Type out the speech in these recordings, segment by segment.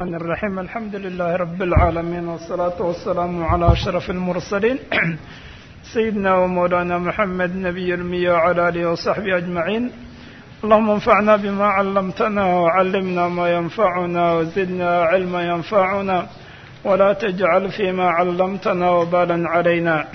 الرحمن الرحيم الحمد لله رب العالمين والصلاة والسلام على أشرف المرسلين سيدنا ومولانا محمد نبي المية وعلى آله وصحبه أجمعين اللهم انفعنا بما علمتنا وعلمنا ما ينفعنا وزدنا علما ينفعنا ولا تجعل فيما علمتنا وبالا علينا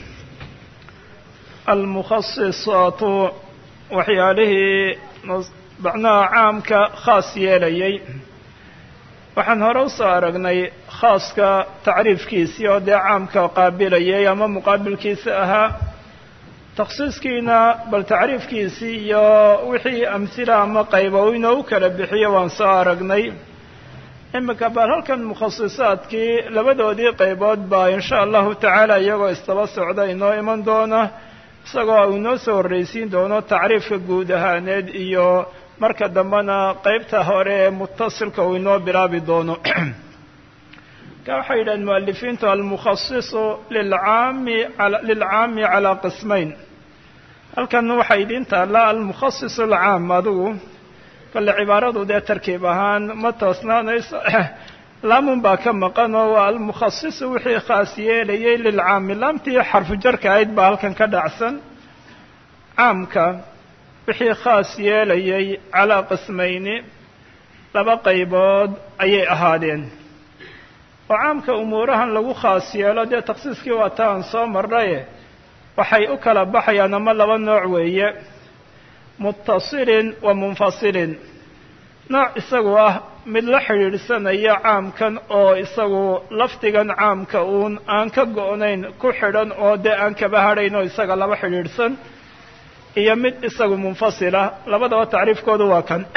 المخصصات waxyaalihii macnaha caamka khaas yeelayay waxaan hore usoo aragnay khaaska tacriifkiisii oo dee caamka qaabilayay ama muqaabilkiisa ahaa takhsiiskiina bal tacriifkiisii iyo wixii amhila ama qayba inoo u kala bixiyo waan soo aragnay iminka bal halkan mukhasisaadkii labadoodii qaybood baa insha allahu tacaala iyagoo istaba socda inoo iman doona isagoo uu inoo soo horreysiin doono tacriifka guud ahaaneed iyo marka dambena qeybta hore ee mutasilka uu inoo bilaabi doono ka waxay yidhahen mualifiintu almukhasisu lilcaami lilcaami calaa qismayn halkan waxay idiin taallaa almukhasis alcaam adigu kale cibaaradu dee tarkiib ahaan ma toosnaanayso laamun baa ka maqan oo waa almukhasisu wixii khaas yeelayay lilcaami laamtii xarfu jarka ahayd baa halkan ka dhacsan caamka wixii khaas yeelayay calaa qismayni laba qaybood ayay ahaadeen oo caamka umuurahan lagu khaas yeelo dee takhsiiskii waa ta aan soo marnaye waxay u kala baxayaan ama laba nooc weeye muttasilin wa munfasilin nooc isagu ah mid la xidhiidhsanaya caamkan oo isagu lafdigan caamka uun aan ka go-nayn ku xidhan oo dee aan kaba hadhayn oo isaga laba xidhiidhsan iyo mid isagu munfasila labadaba tacriifkoodu waa kan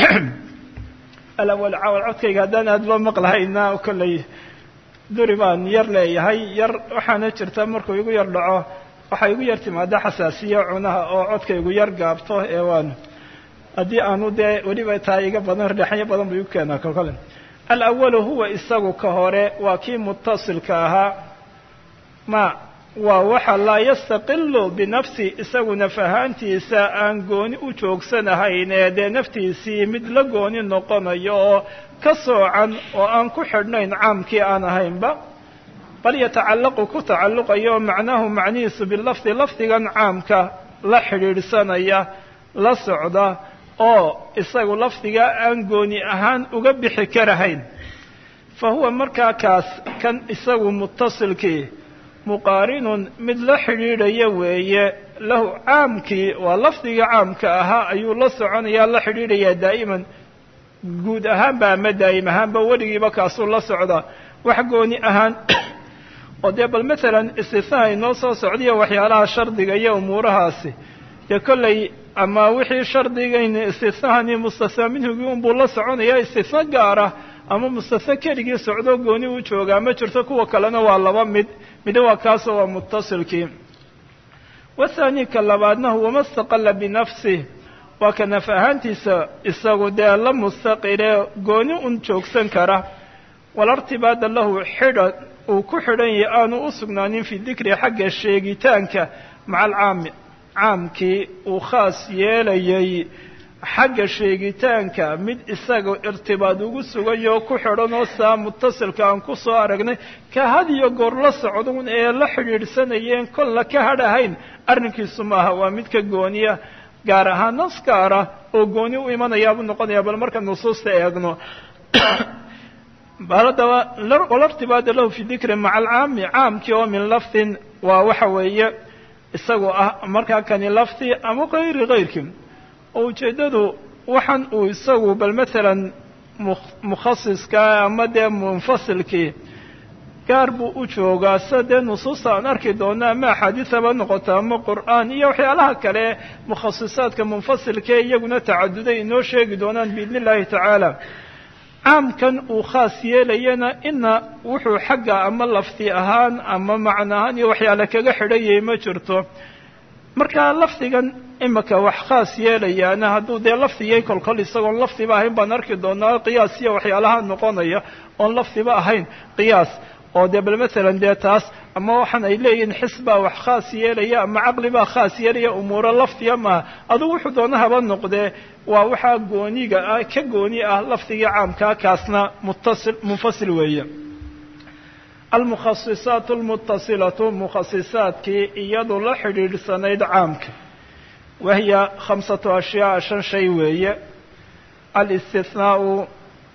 alawal cawal codkayga haddaan aadba maqlahayna kolley duri baan yar leeyahay yar waxaana jirta markuu igu yar dhaco waxaa igu yar timaada xasaasiya cunaha oo codkaygu yar gaabto ee waan haddii aanu dee weliba taa iga badan reexanyo badan buu igu keenaa kolkole alawalu huwa isagu ka hore waa kii mutasilka ahaa ma waa waxa laa yastaqilu binafsi isagu naf ahaantiisa aan gooni u joogsanahayn ee dee naftiisii mid la gooni noqonayo oo ka soocan oo aan ku xidhnayn caamkii aan ahaynba bal yatacallaqu ku tacalluqayo oo macnaahu macnihiisu bilafdi lafdigan caamka la xidhiidhsanaya la socda oo isagu lafdiga aan gooni ahaan uga bixi karahayn fa huwa markaa kaas kan isagu mutasilkii muqaarinun mid la xidhiidhaya weeye lahu caamkii waa lafdiga caamka ahaa ayuu la soconayaa la xidhiidhayaa daa'iman guud ahaanba ama daa'im ahaanba weligiiba kaasuu la socdaa wax gooni ahaan oo dee bal matalan istisnaha inoo soo socdiya waxyaalaha shardiga iyo umuurahaasi dee kolley ama wixii shardigayni istisnahani mustasna minhugii unbuu la soconayaa istisna gaara ama mustasna keligii socdo gooni u joogaa ma jirto kuwa kalena waa laba mid midna waa kaasoo waa mutasilkii wathaani ka labaadna huwa ma staqala binafsih waa ka naf ahaantiisa isagu dee la mustaqile gooni un joogsan kara walartibaada lahu xidhan uu ku xidhan yahay aanu u sugnaanin fi dikri xagga sheegitaanka maca alcaami caamkii uu khaas yeelayay xagga sheegitaanka mid isaga irtibaad ugu sugayo ku xidhan oo saa mutasilka aan ku soo aragnay ka had iyo goor la socdun ee la xidhiidhsanayeen kolla ka hadhahayn arrinkiisu maaha waa mid ka gooniya gaar ahaan nas gaara oo gooni u imanayaabuu noqonaya bal marka nusuusta eegno haddaba walartibaada lahu fi dikri maca alcaami caamkii oo min lafdin waa waxa weeye isagu ah markaa kani lafdi ama kayri kayrkii oo ujeeddadu waxan uu isagu bal matalan mukhasiska ama dee munfasilkii gaar buu u joogaa sida dee nusuusta aan arki doono ama axaadiisaba noqoto ama qur'aan iyo waxyaalaha kale mukhasisaadka munfasilkae iyaguna tacaduday inoo sheegi doonaan biidni illahi tacaala caamkan uu khaas yeelayana ina wuxuu xagga ama lafdi ahaan ama macno ahaan iyo waxyaale kaga xidhayay ma jirto marka lafdigan imika wax khaas yeelayaana hadduu dee lafdigay kolkol isagoon lafdiba ahayn baan arki doonaa qiyaas iyo waxyaalaha noqonaya oon lafdiba ahayn qiyaas oo dee bal matalan dee taas ama waxaan ay leeyihiin xis baa wax khaas yeelaya ama caqli baa khaas yeelaya umuuro lafdiga maaha adugu wuxuu doona haba noqdee waa waxaa gooniga ah ka gooni ah lafdigii caamkaa kaasna muttasil munfasil weeye almukhasisaat almutasilatu mukhasisaadkii iyadu la xidhiidhsanayd caamka wahiya khamsatu ashyaa shan shay weeye alistihnaau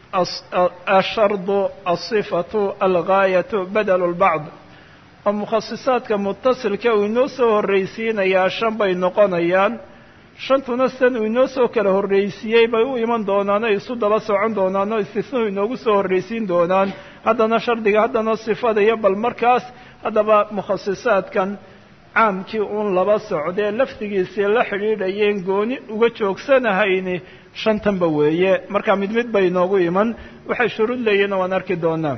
ashardu alsifatu algaayatu badelu lbacd oo mukhasisaadka mutasilka uu inoo soo horraysiinayaa shan bay noqonayaan shantuna sidan uu inoo soo kala horraysiiyey bay u iman doonaan oo isu daba socon doonaan oo istisnuhu inoogu soo horraysiin doonaan haddana shardiga haddana sifada iyo bal markaas haddaba mukhasisaadkan caamkii uun laba socdee lafdigiisii la xidhiidhayeen gooni uga joogsanahayni shantanba weeye markaa mid mid bay inoogu iman waxay shuruud leeyihin waan arki doonaa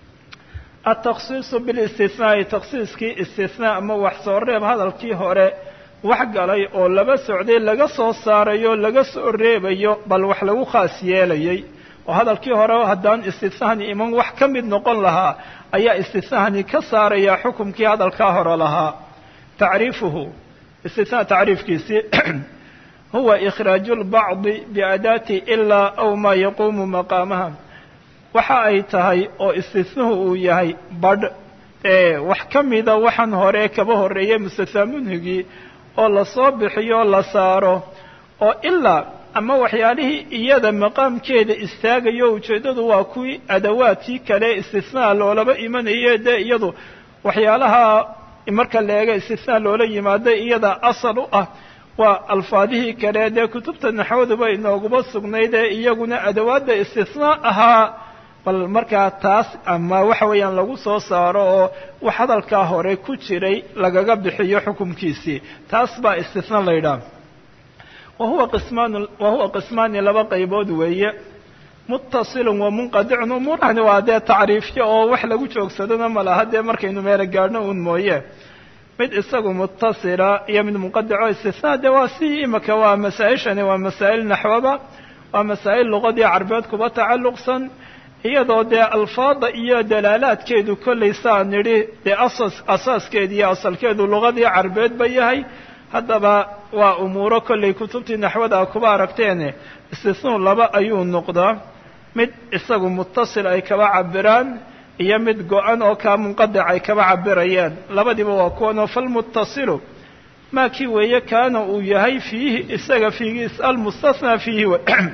altakhsiisu bilistihnaai takhsiiskii istithnaa ama wax soo reeb hadalkii hore wax galay oo laba socday laga soo saarayo laga soo reebayo bal wax lagu khaas yeelayay oo hadalkii hore haddaan istithnahani iman wax ka mid noqon lahaa ayaa istithnahani ka saaraya xukumkii hadalkaa hore lahaa tacriifuhu istithnaa tacriifkiisii huwa ikhraaju lbacdi biadaati ilaa aw maa yaquumu maqaamaha waxa ay tahay oo istihnuhu uu yahay badh ee wax ka mida waxaan hore kaba horreeyay mustathaa munhigii oo lasoo bixiyo la saaro oo ilaa ama waxyaalihii iyada maqaamkeeda istaagayo ujeeddadu waa kuwii adawaadkii kale istithnaa loolaba imanaye dee iyadu waxyaalaha marka la eega istithnaa loola yimaada iyada asal u ah waa alfaadihii kale dee kutubta naxwaduba inooguma sugnayd ee iyaguna adawaadda istithnaa ahaa bal markaa taas ama waxa weeyaan lagu soo saaro oo wax hadalkaa hore ku jiray lagaga bixiyo xukumkiisii taas baa istithnaa la yidhaha wahuwa qismaan wahuwa qismaani laba qaybood weeye muttasilun wa munqadicun umuurahani waa dee tacriifyo oo wax lagu joogsadona ma laha dee markaynu meelo gaadhno uun mooye mid isagu muttasila iyo mid munqadico istithnaa dee waa si imika waa masaa-ishani waa masaa'il naxwaba waa masaa'il luqadii carbeed kuba tacalluqsan iyadoo dee alfaada iyo dalaalaadkeedu kollay saa nidhi dee asas asaaskeedi iyo asalkeedu luqadii carbeed ba yahay haddaba waa umuuro kollay kutubtii naxwada kuba aragteene istisnuu laba ayuu noqdaa mid isagu muttasil ay kaba cabiraan iyo mid go-an oo kaa munqadic ay kaba cabirayaan labadiiba waa kuwanoo falmuttasilu maa kii weeye kaana uu yahay fiihi isaga fiigiis almustathnaa fiihi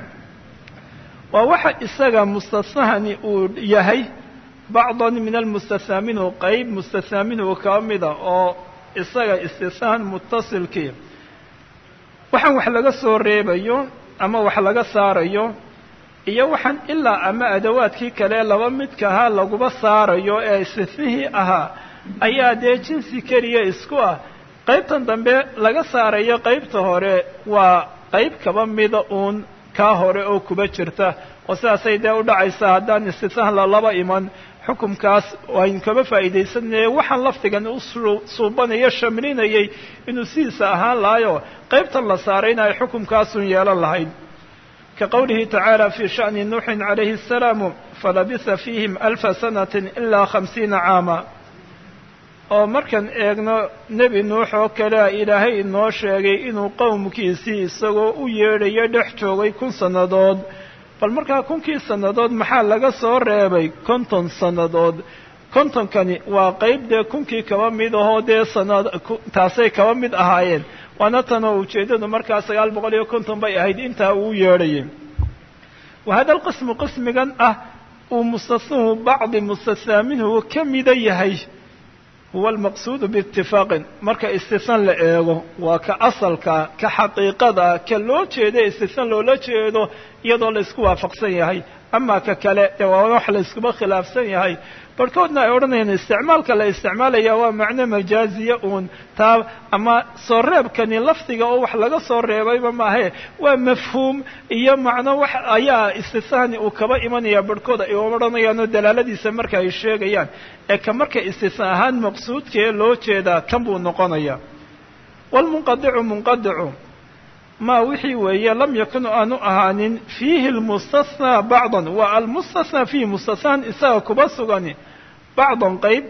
waa waxa isaga mustathnahani uu yahay bacdan min almustathnaa minhu qeyb mustathnaa minhu kaba mida oo isaga istithnaan muttasilkii waxaan wax laga soo reebayo ama wax laga saarayo iyo waxaan ilaa ama adawaadkii kale laba midka ahaa laguba saarayo ee istithnihii ahaa ayaa dee jinsi keliya isku ah qaybtan dambe laga saarayo qaybta hore waa qayb kaba mida uun kaa hore oo kuba jirta oo sidaasay dee u dhacaysaa haddaan istithnah lalaba iman xukumkaas aynu kaba faa'iidaysanaya waxaan lafdigan u suubanayo shamlinayay inuu sidiisa ahaan lahayo qaybtan la saarayna ay xukumkaasun yeelan lahayd ka qowlihi tacaala fii sha'ni nuuxin calayhi asalaamu falabisa fiihim alfa sanatin ilaa khamsiina caama oo markaan eegno nebi nuux oo kalea ilaahay inoo sheegay inuu qowmkiisii isagoo u yeedhayo dhex joogay kun sannadood bal markaa kunkii sannadood maxaa laga soo reebay konton sannadood kontonkani waa qayb dee kunkii kaba mid ahoo dee sanad taasay kaba mid ahaayeen waana tanoo ujeeddadu markaa sagaal boqol iyo konton bay ahayd intaa uu yeedhayay wa hada alqismu qismigan ah uu mustatnuhu bacdi mustathnaa minhu ka mida yahay huwa almaqsuudu biitifaaqin marka istithan la eego waa ka asalka ka xaqiiqada ka loo jeeda istithan loola jeedo iyadoo la isku waafaqsan yahay ama ka kale dee waa wax la iskuba khilaafsan yahay barhkoodna ay odhanayaan isticmaalka la isticmaalaya waa macno majaaziya uun taa ama soo reebkani lafdiga oo wax laga soo reebayba maahe waa mafhuum iyo macno wax ayaa istithani uu kaba imanaya barhkood ay odhanayaanoo dalaaladiisa marka ay sheegayaan ee ka marka istitha ahaan maqsuudkee loo jeedaa kan buu noqonaya waalmunqadicu munqadicu ma wixii weeye lam yakun aanu ahaanin fiihi lmustathnaa bacdan waa almustathnaa fiihi mustathaan isaga kuba sugani bacdan qayb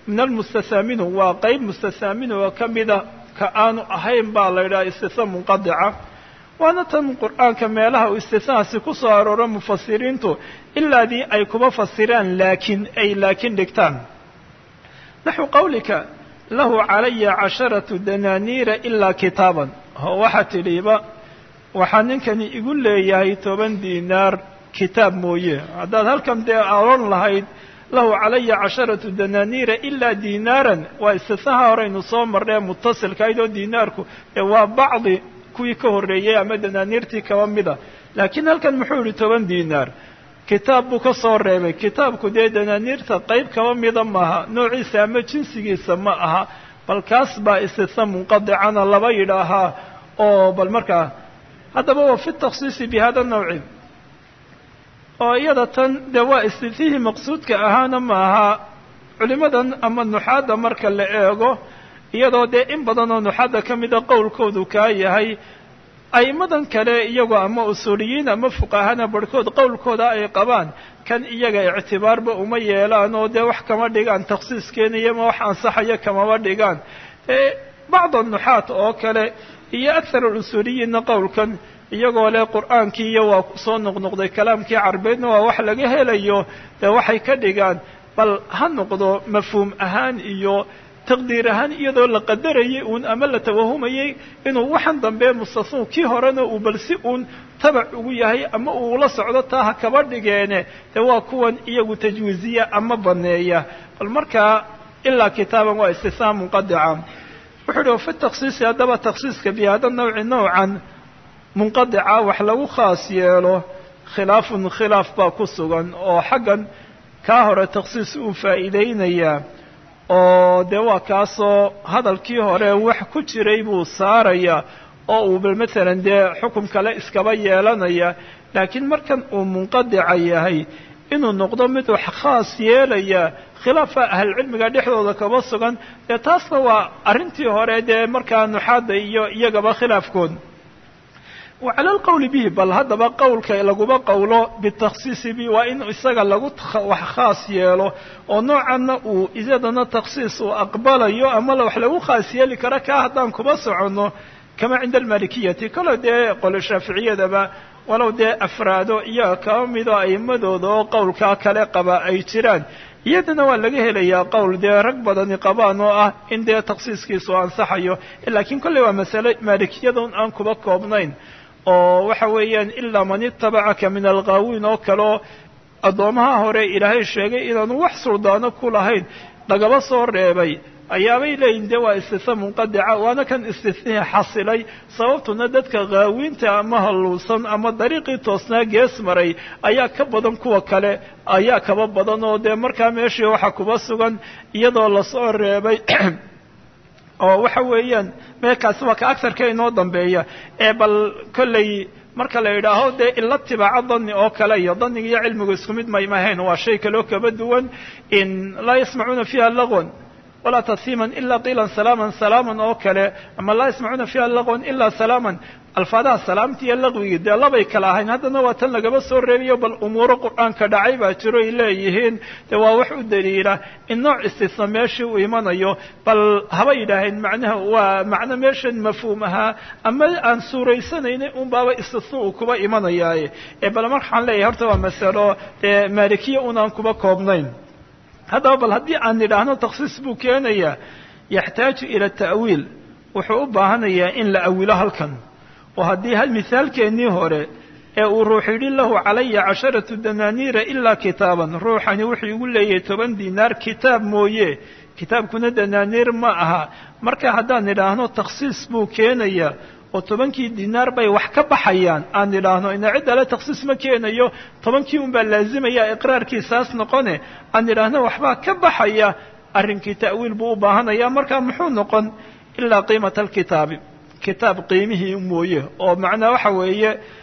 min almustathaa minhu waa qeyb mustathaa minhu oo ka mida ka aanu ahayn baa la yidhaha istithaa munqadica waana tan qur'aanka meelaha uu istithaasi ku soo arooro mufasiriintu ilaadii ay kuba fasiraan laakiin ay laakiin dhigtaan naxwu qawlika lahu calaya casharatu danaaniira ilaa kitaaban oo waxaa tidhiba waxaa ninkani igu leeyahay toban diinaar kitaab mooye haddaad halkan dee oran lahayd lahu calaya casharatu danaaniira ilaa diinaaran waa istithaha horeynu soo marnay mutasilka aydoo diinaarku ee waa bacdi kuwii ka horreeyey ama danaaniirtii kaba mida laakiin halkan muxuu yihi toban diinaar kitaab buu ka soo reebay kitaabku dee danaaniirta qayb kaba mida maaha noociisa ama jinsigiisa ma aha bal kaas baa istitha munqadicana laba yidhaahaa oo bal markaa haddaba wa fi takhsiisi bi hada nawci oo iyada tan dee waa istithihii maqsuudka ahaana maaha culimadan ama nuxaadda marka la eego iyadoo dee in badan oo nuxaadda ka mida qowlkoodu kaa yahay a'immadan kale iyagoo ama usuuliyiin ama fuqahana barhkood qowlkooda ay qabaan kan iyaga ictibaarba uma yeelaan oo dee wax kama dhigaan takhsiis keenaya ma wax ansaxaya kamama dhigaan bacd nuxaat oo kale iyo akhar alusuuliyiinna qowlkan iyagoo leh qur'aankii iyo waa soo noqnoqday kalaamkii carbeedna waa wax laga helayo dee waxay ka dhigaan bal ha noqdo mafhuum ahaan iyo taqdiir ahaan iyadoo la qadarayay uun ama la tawahumayay inuu waxan dambe mustathuu kii horena uu bal si uun tabac ugu yahay ama uu ula socdo taa ha kaba dhigeene dee waa kuwan iyagu tajwiiziya ama baneeya bal markaa ilaa kitaaban waa istithaa munqadica wuxuu uhi wafi takhsiisi haddaba takhsiiska bi hada nawci nawcan munqadica wax lagu khaas yeelo khilaafun khilaaf baa ku sugan oo xaggan kaa hore takhsiis uu faa'iideynayaa oo dee waa kaasoo hadalkii hore wax ku jiray buu saaraya oo uu bal matalan dee xukum kale iskaba yeelanaya laakiin markan uu munqadica yahay inuu noqdo mid wax khaas yeelaya khilaafa ahlcilmiga dhexdooda kaba sugan dee taasna waa arrintii hore dee markaa nuxaadda iyo iyagaba khilaafkood wa cala alqowli bihi bal haddaba qowlka laguma qowlo bitakhsiisi bi waa in isaga lagu wax khaas yeelo oo noocanna uu iyadana takhsiis uu aqbalayo ama wax lagu khaas yeeli karo kaa haddaan kuba soconno kama cinda almalikiyati kalo dee qole shaaficiyadaba walow dee afraado iyaga kaba mido a'imadooda oo qowlkaa kale qaba ay jiraan iyadana waa laga helayaa qowl dee rag badani qabaan oo ah in dee takhsiiskiisu ansaxayo laakiin kolley waa masale maalikiyadun aan kuba koobnayn oo waxa weeyaan ilaa man itabacaka min alghaawiin oo kaleo addoomaha hore ilaahay sheegay inaanu wax suldaano ku lahayn lagaba soo reebay ayaabay leeyihin de waa istitha munqadica waana kan istithihii xasilay sababtuna dadka khaawiinta ama halluusan ama dariiqii toosnaa gees maray ayaa ka badan kuwa kale ayaa kaba badan oo dee markaa meeshii waxa kuba sugan iyadoo lasoo reebay oo waxa weeyaan meekaasi waa ka agarka inoo dambeeya ee bal kolley marka la yidhaaho dee ila tibaaco dani oo kale iyo daniga iyo cilmigu isku mid maymahayn waa shay kaloo kaba duwan in laa yasmacuuna fiiha lagwan walaa tasiiman ila qiilan salaaman salaaman oo kale ama laa yasmacuuna fiiha lagwan ilaa salaaman alfaadaha salaamta iyo laqwigii dee labay kala ahayn haddana waa tan lagaba soo reebayo bal umuuro qur'aanka dhacay baa jiro ay leeyihiin dee waa wax u daliila in nooc istisna meeshii uu imanayo bal haba yidhaaheen macnaha waa macno meeshan mafhuum ahaa ama aan suuraysanayna un baaba istisna uu kuba imanayaaye ee bal mar waxaan leeyahay horta waa masalo dee maalikiya unaan kuba koobnayn haddaba bal haddii aan nidhaahno takhsiis buu keenayaa yaxtaaju ila ta'wiil wuxuu u baahanayaa in la awilo halkan oo haddii hal mithaalkeennii hore ee uu ruux yidhi lahu calaya casharatu danaaniira ilaa kitaaban ruuxani wuxuu igu leeyahay toban dinaar kitaab mooye kitaabkuna danaaniir ma aha marka haddaan nidhaahno takhsiis buu keenayaa oo tobankii dinaar bay wax ka baxayaan aan nidhaahno ina cid ale takhsiis ma keenayo tobankii un baa laazimaya iqraarkiisaas noqone aan nidhaahno waxbaa ka baxaya arrinkii ta'wiil buu u baahanaya marka muxuu noqon ilaa qiimata alkitaabi kitaab qiimihii mooye oo macnaa waxa weeye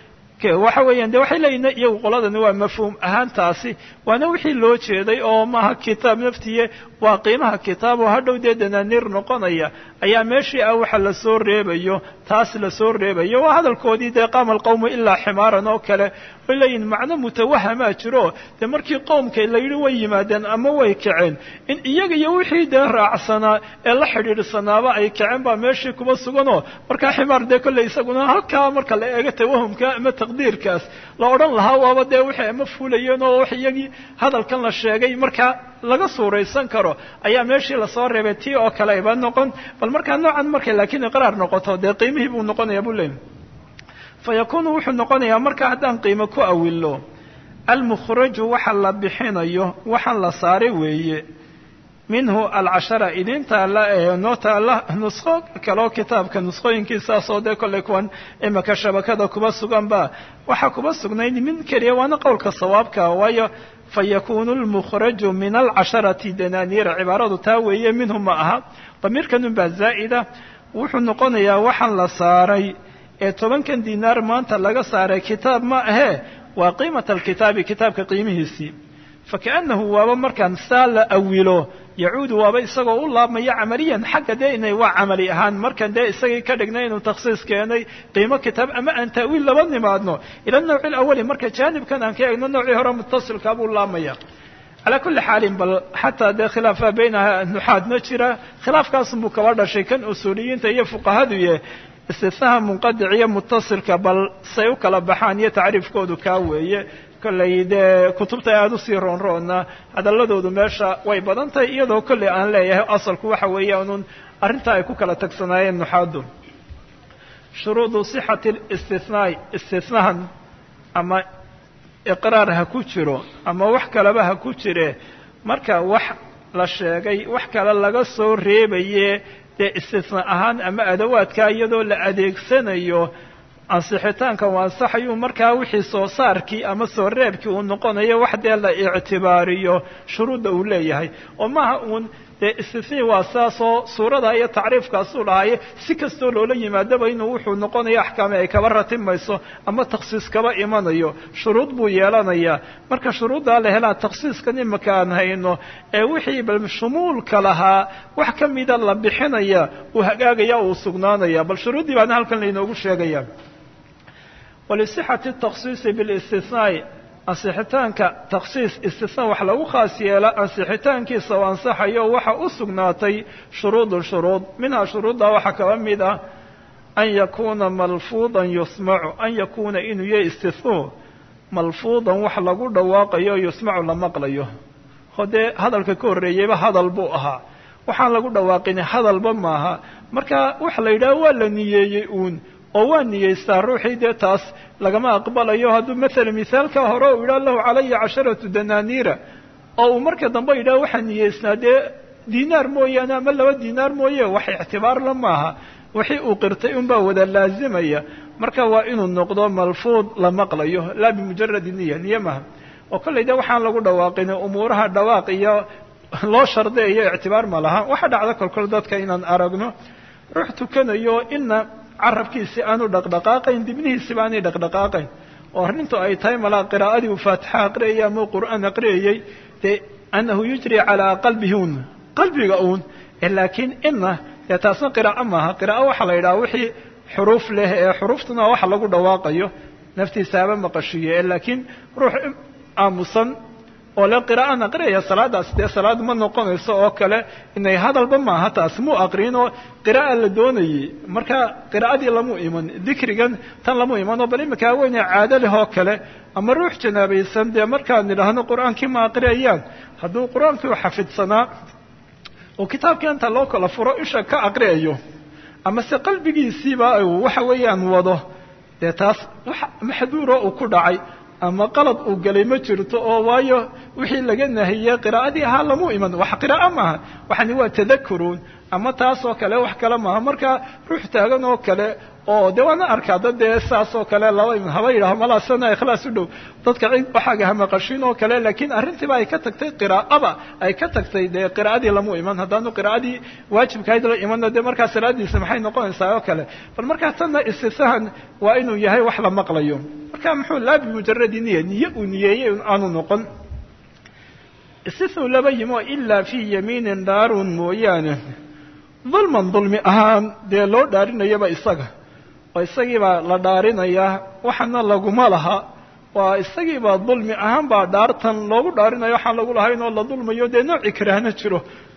waxa weeyaan de waxay leeyihin iyagu qoladani waa mafhuum ahaantaasi waana wixii loo jeeday oo maaha kitaab naftiye waa qiimaha kitaab oo hadhow dee danaaniir noqonaya ayaa meeshii ah waxa lasoo reebayo taas lasoo reebayo waa hadalkoodii dee qaama alqawmu ilaa ximaaran oo kale way leeyihin macno mutawahamaa jiro dee markii qowmka la yidhi way yimaadeen ama way kaceen in iyaga iyo wixii dee raacsanaa ee la xidhiidhsanaaba ay kaceen baa meeshii kuba suganoo markaa ximaar dee kolley isaguna halkaa marka la eego tawahumka ama taqdiirkaas la odhan lahaa waaba dee waxay ama fulayeen oo wax iyagii hadalkan la sheegay markaa laga suuraysan karo ayaa meeshii lasoo reebay tii oo kale ayba noqon bal markaa noocan markay laakiin iqraar noqoto dee qiimihii buu noqonaya buu leey fa yakuunu wuxuu noqonayaa marka haddaan qiimo ku awilo almukhraju waxa la bixinayo waxaan la saaray weeye minhu alcashara idin taalla ee noo taalla nusqo kaleo kitaabka nusqooyinkiisaasoo dee kollay kuwan imika shabakada kuba suganba waxaa kuba sugnayd min keliya waana qowlka sawaabka waayo fayakunu lmukhraju min alcasharati dananiira cibaaradu taa weeye minhu ma aha damiirkanun baa zaa'ida wuxuu noqonayaa waxaan la saaray ee tobankan dinaar maanta laga saaray kitaab ma ahee waa qiimata alkitaabi kitaabka qiimihiisii fakaannahu waaba markaan saa la awilo yacuudu waaba isagoo u laabmaya camaliyan xagga dee inay waa camali ahaan markan dee isagii ka dhignay inuu takhsiis keenay qiimo kitaab ama aan ta'wiil laba nimaadno ila nawci alawali marka jaanibkan aan ka eegno noocii hore mutasilkaa buu laabmaya calaa kulli xaalin bal xataa dee khilaafa baynaha nuxaadna jira khilaafkaasunbuu kaba dhashay kan usuuliyiinta iyo fuqahaduye istinaha munqadic iyo mutasilka bal say u kala baxaan iyo tacriifkoodu kaa weeye kollay dee kutubta aada usii roonroona hadaladoodu meesha way badan tahay iyadoo kolley aan leeyahay asalku waxa weeyaanuun arrintaa ay ku kala tagsanaayeen nuxaadu shuruudu sixati listinaai istinahan ama iqraar ha ku jiro ama wax kaleba ha ku jire marka wax la sheegay wax kale laga soo reebaye dee istisna ahaan ama adawaadkaa iyadoo la adeegsanayo ansixitaanka u ansaxayuu markaa wixii soo saarkii ama soo reebkii uu noqonayo wax dee la ictibaariyo shuruudda uu leeyahay oo maaha uun dee istisnii waa saasoo suurada iyo tacriifkaasuu dhahaaye si kastoo loola yimaadaba inuu wuxuu noqonayo axkaami ay kaba ratimayso ama takhsiis kaba imanayo shuruud buu yeelanayaa marka shuruuddaa la helaa takhsiiskan imika aan hayno ee wixii bal shumuulka lahaa wax ka mida la bixinaya uu hagaagaya uu sugnaanaya bal shuruuddii baana halkan lainoogu sheegaya walisixati takhsiisi bilistisnaai ansixitaanka takhsiis istisna wax lagu khaas yeela ansixitaankiisa oo ansaxayo waxa u sugnaatay shuruudun shuruud minhaa shuruuddaa waxaa kaba mid ah an yakuuna malfuudan yusmacu an yakuuna inuu yahay istisnuu malfuudan wax lagu dhawaaqayo yusmacu la maqlayo oo dee hadalka ka horreeyeyba hadal buu ahaa waxaan lagu dhawaaqin hadalba maaha marka waxa la yidhaha waa la niyeeyey uun oo waa niyeystaa ruuxii dee taas lagama aqbalayo hadduu maala mithaalka hore uu yidhaha lahu calaya casharatu dananiira oo uu marka dambe yidhaha waxaa niyeysnaa dee dinaar mooyaane ama laba dinaar mooye wax ictibaar la maaha wixii uu qirtay unbaa wada laazimaya marka waa inuu noqdo malfuud la maqlayo laa bimujaradi niya niye maha oo kollay de waxaan lagu dhawaaqin umuuraha dhawaaq iyo loo shardeeyo ictibaar ma laha waxa dhacda kolkol dadka inaan aragno ruux tukanayo ina carabkiisi aanu dhaqdhaqaaqayn dibnihiisiba aanay dhaqdhaqaaqayn oo arrintu ay tahay malaa qiraa'adii uu faatixa aqriyayay ama qur'aan aqriyayay dee annahu yujri calaa qalbihi un qalbiga uun laakiin ina dee taasna qiraa'o maaha qiraa'o waxaa la yidhaha wixii xuruuf leh ee xuruuftuna waxa lagu dhawaaqayo naftiisa haba maqashiiye laakiin ruux aamusan oo le qiraa'an aqriyaya salaadaas dee salaad ma noqonayso oo kale inay hadalba maaha taas muu aqriin oo qiraa'a la doonayey marka qiraa'adii lamu iman dikrigan tan lamu iman oo bal iminka haweeney caado leh oo kale ama ruux janaabaysan dee markaan nidhaahno qur-aankii ma aqriyayaan hadduu qur-aankii u xafidsanaa oo kitaabkii inta loo kala furo isha ka aqriyayo ama se qalbigiisiiba waxa weeyaan wado dee taas wax maxduuro uu ku dhacay ama qalad uu galay ma jirto oo waayo wixii laga nahiyey qiraa'adii ahaa lamu iman wax qiraa'o maaha waxani waa tadakuruun ama taas oo kale wax kale maaha marka ruux taagan oo kale oo de waana arkaa dad dee saas oo kale laba haba yidhaho malaa sana ikhlaas u dhow dadka cid waxaaga hamaqashin oo kale laakiin arrintiiba ay ka tagtay qiraa'aba ay ka tagtay dee qiraa'adii lamu iman haddaanu qiraa'adii waajibkahayd la imanna dee markaa salaadiisa maxay noqonaysaa oo kale bal markaa tanna istisahan waa inuu yahay wax la maqlayo marka muxuu laa bimujaradi niya niye uu niyeeyey aanu noqon istisnu laba yimo ilaa fii yamiinin dhaarun mooyaane dulman dulmi ahaan dee loo dhaarinayaba isaga oo isagiibaa la dhaarinayaa waxana laguma laha waa isagiibaa dulmi ahaan baa dhaartan loogu dhaarinayo waxaan lagu lahayn oo la dulmayo dee nooci karaahna jiro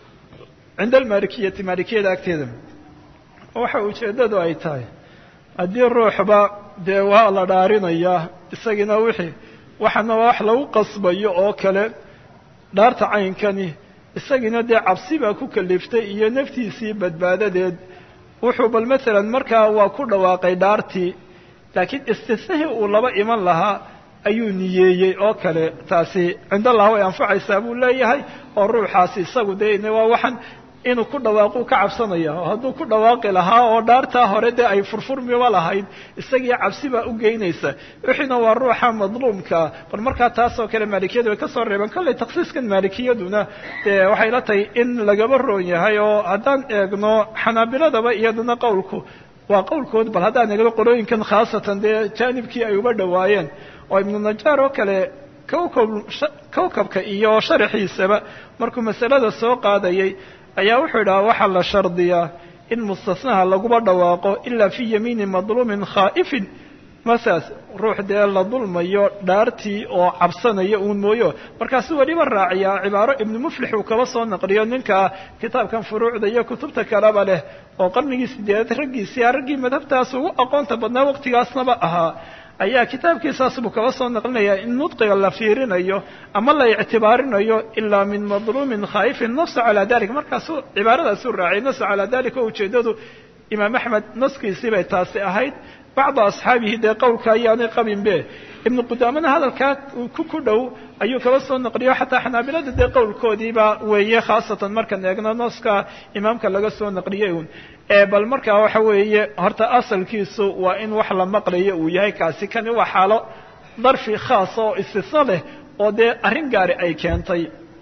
cinda almalikiyati maalikiyada agteeda waxa ujeeddadu ay tahay haddii ruuxba dee waa la dhaarinayaa isagiina wixii waxana waa wax lagu qasbayo oo kale dhaarta caynkani isagiina dee cabsi baa ku kaliftay iyo naftiisii badbaadadeed wuxuu bal maalan markaa waa ku dhawaaqay dhaartii laakiin istisnahii uu laba iman lahaa ayuu niyeeyey oo kale taasi cind allah way anfacaysaa buu leeyahay oo ruuxaasi isagu dee waa waxaan inuu ku dhawaaquu ka cabsanaya oo hadduu ku dhawaaqi lahaa oo dhaartaa hore dee ay furfurmiba lahayd isagii cabsi baa u geynaysa wixiina waa ruuxa madluumkaa bal markaa taasoo kale maalikiyadu way ka soo reebeen kollay taksiiskan maalikiyaduna dee waxay la tahay in lagaba roon yahay oo haddaan eegno xanaabiladaba iyaduna qowlku waa qowlkood bal haddaan eegno qorooyinkan khaasatan dee jaanibkii ay uba dhowaayeen oo ibnu najaar oo kale kawkab kawkabka iyo sharaxiisaba markuu masalada soo qaadayay ayaa wuxuu idhaha waxaa la shardiyaa in mustasnaha laguba dhawaaqo ilaa fii yamiini madluumin khaa'ifin masaas ruux dee la dulmayo dhaartii oo cabsanaya uun mooyo markaasuu weliba raaciyaa cibaaro ibnu muflix uu kaba soo naqliyo ninka kitaabkan furuucda iyo kutubta kaleba leh oo qarnigii sideedaad raggiisii raggii madhabtaas ugu aqoonta badnaa waqtigaasnaba ahaa ayaa kitaabkiisaas buu kaba soo naqlinayaa in nudqiga la fiirinayo ama la ictibaarinayo ilaa min madluumin khaa'ifin nafsa calaa dalik markaasuu cibaaradaasuu raaciyay nafsa calaa dalik oo ujeeddadu imaam axmed naskiisii bay taasi ahayd bacda asxaabihi dee qowlka ayaanay qabinbe ibnu qudaamana hadalkaa ku ku dhow ayuu kaba soo naqliyo xataa xanaabilada dee qowlkoodiiba weeye khaasatan markaan eegno nooska imaamka laga soo naqliyey un bal markaa waxa weeye horta asalkiisu waa in wax la maqlayo uu yahay kaasi kani waa xaalo darfi khaasa oo istisna leh oo dee arrin gaari ay keentay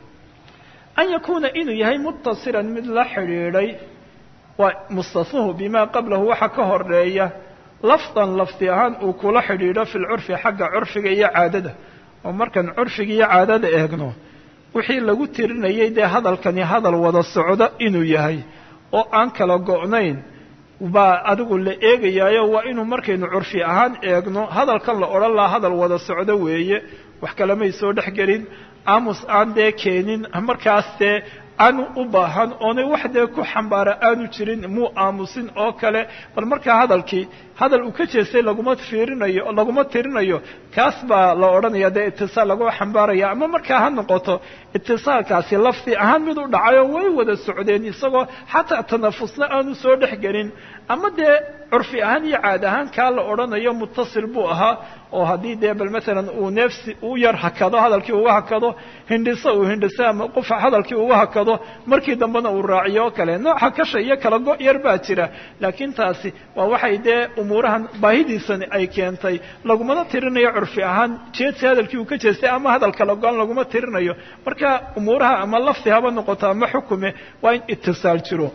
an yakuuna inuu yahay muttasilan mid la xidhiidhay waa mustasnuhu bimaa qablahu waxa ka horeeya lafdan lafdi ahaan uu kula xidhiidho fi lcurfi xagga curfiga iyo caadada oo markaan curfiga iyo caadada eegno wixii lagu tirinayay dee hadalkani hadal wada socdo inuu yahay oo aan kala go'nayn baa adigu la eegayaayo waa inuu markaynu curfi ahaan eegno hadalkan la odhan lahaa hadal wada socdo weeye wax kalemay soo dhex gelin aamus aan dee keenin markaas dee aanu u baahan oonay wax dee ku xambaara aanu jirin muu aamusin oo kale bal markaa hadalkii hadal uu ka jeestay laguma fiirinayo laguma tirinayo kaas baa la odhanaya dee itisaal lagu xambaaraya ama markaa ha noqoto itisaalkaasi lafdi ahaan mid u dhacayo way wada socdeen isagoo xataa tanafusna aanu soo dhex gelin ama dee curfi ahaan iyo caad ahaan kaa la odhanayo muttasil buu ahaa oo haddii dee bal maalan uu neefsi u yar hakado hadalkii uga hakado hindhiso uu hindhiso ama qufa hadalkii uga hakado markii dambena uu raaciyo oo kale nooca kasha iyo kala go' yar baa jira laakiin taasi waa waxay dee umuurahan baahidiisani ay keentay lagumana tirinayo curfi ahaan jeedsi hadalkii uu ka jeestay ama hadal kala go-an laguma tirinayo marka umuuraha ama lafdi haba noqoto ama xukume waa in itisaal jiro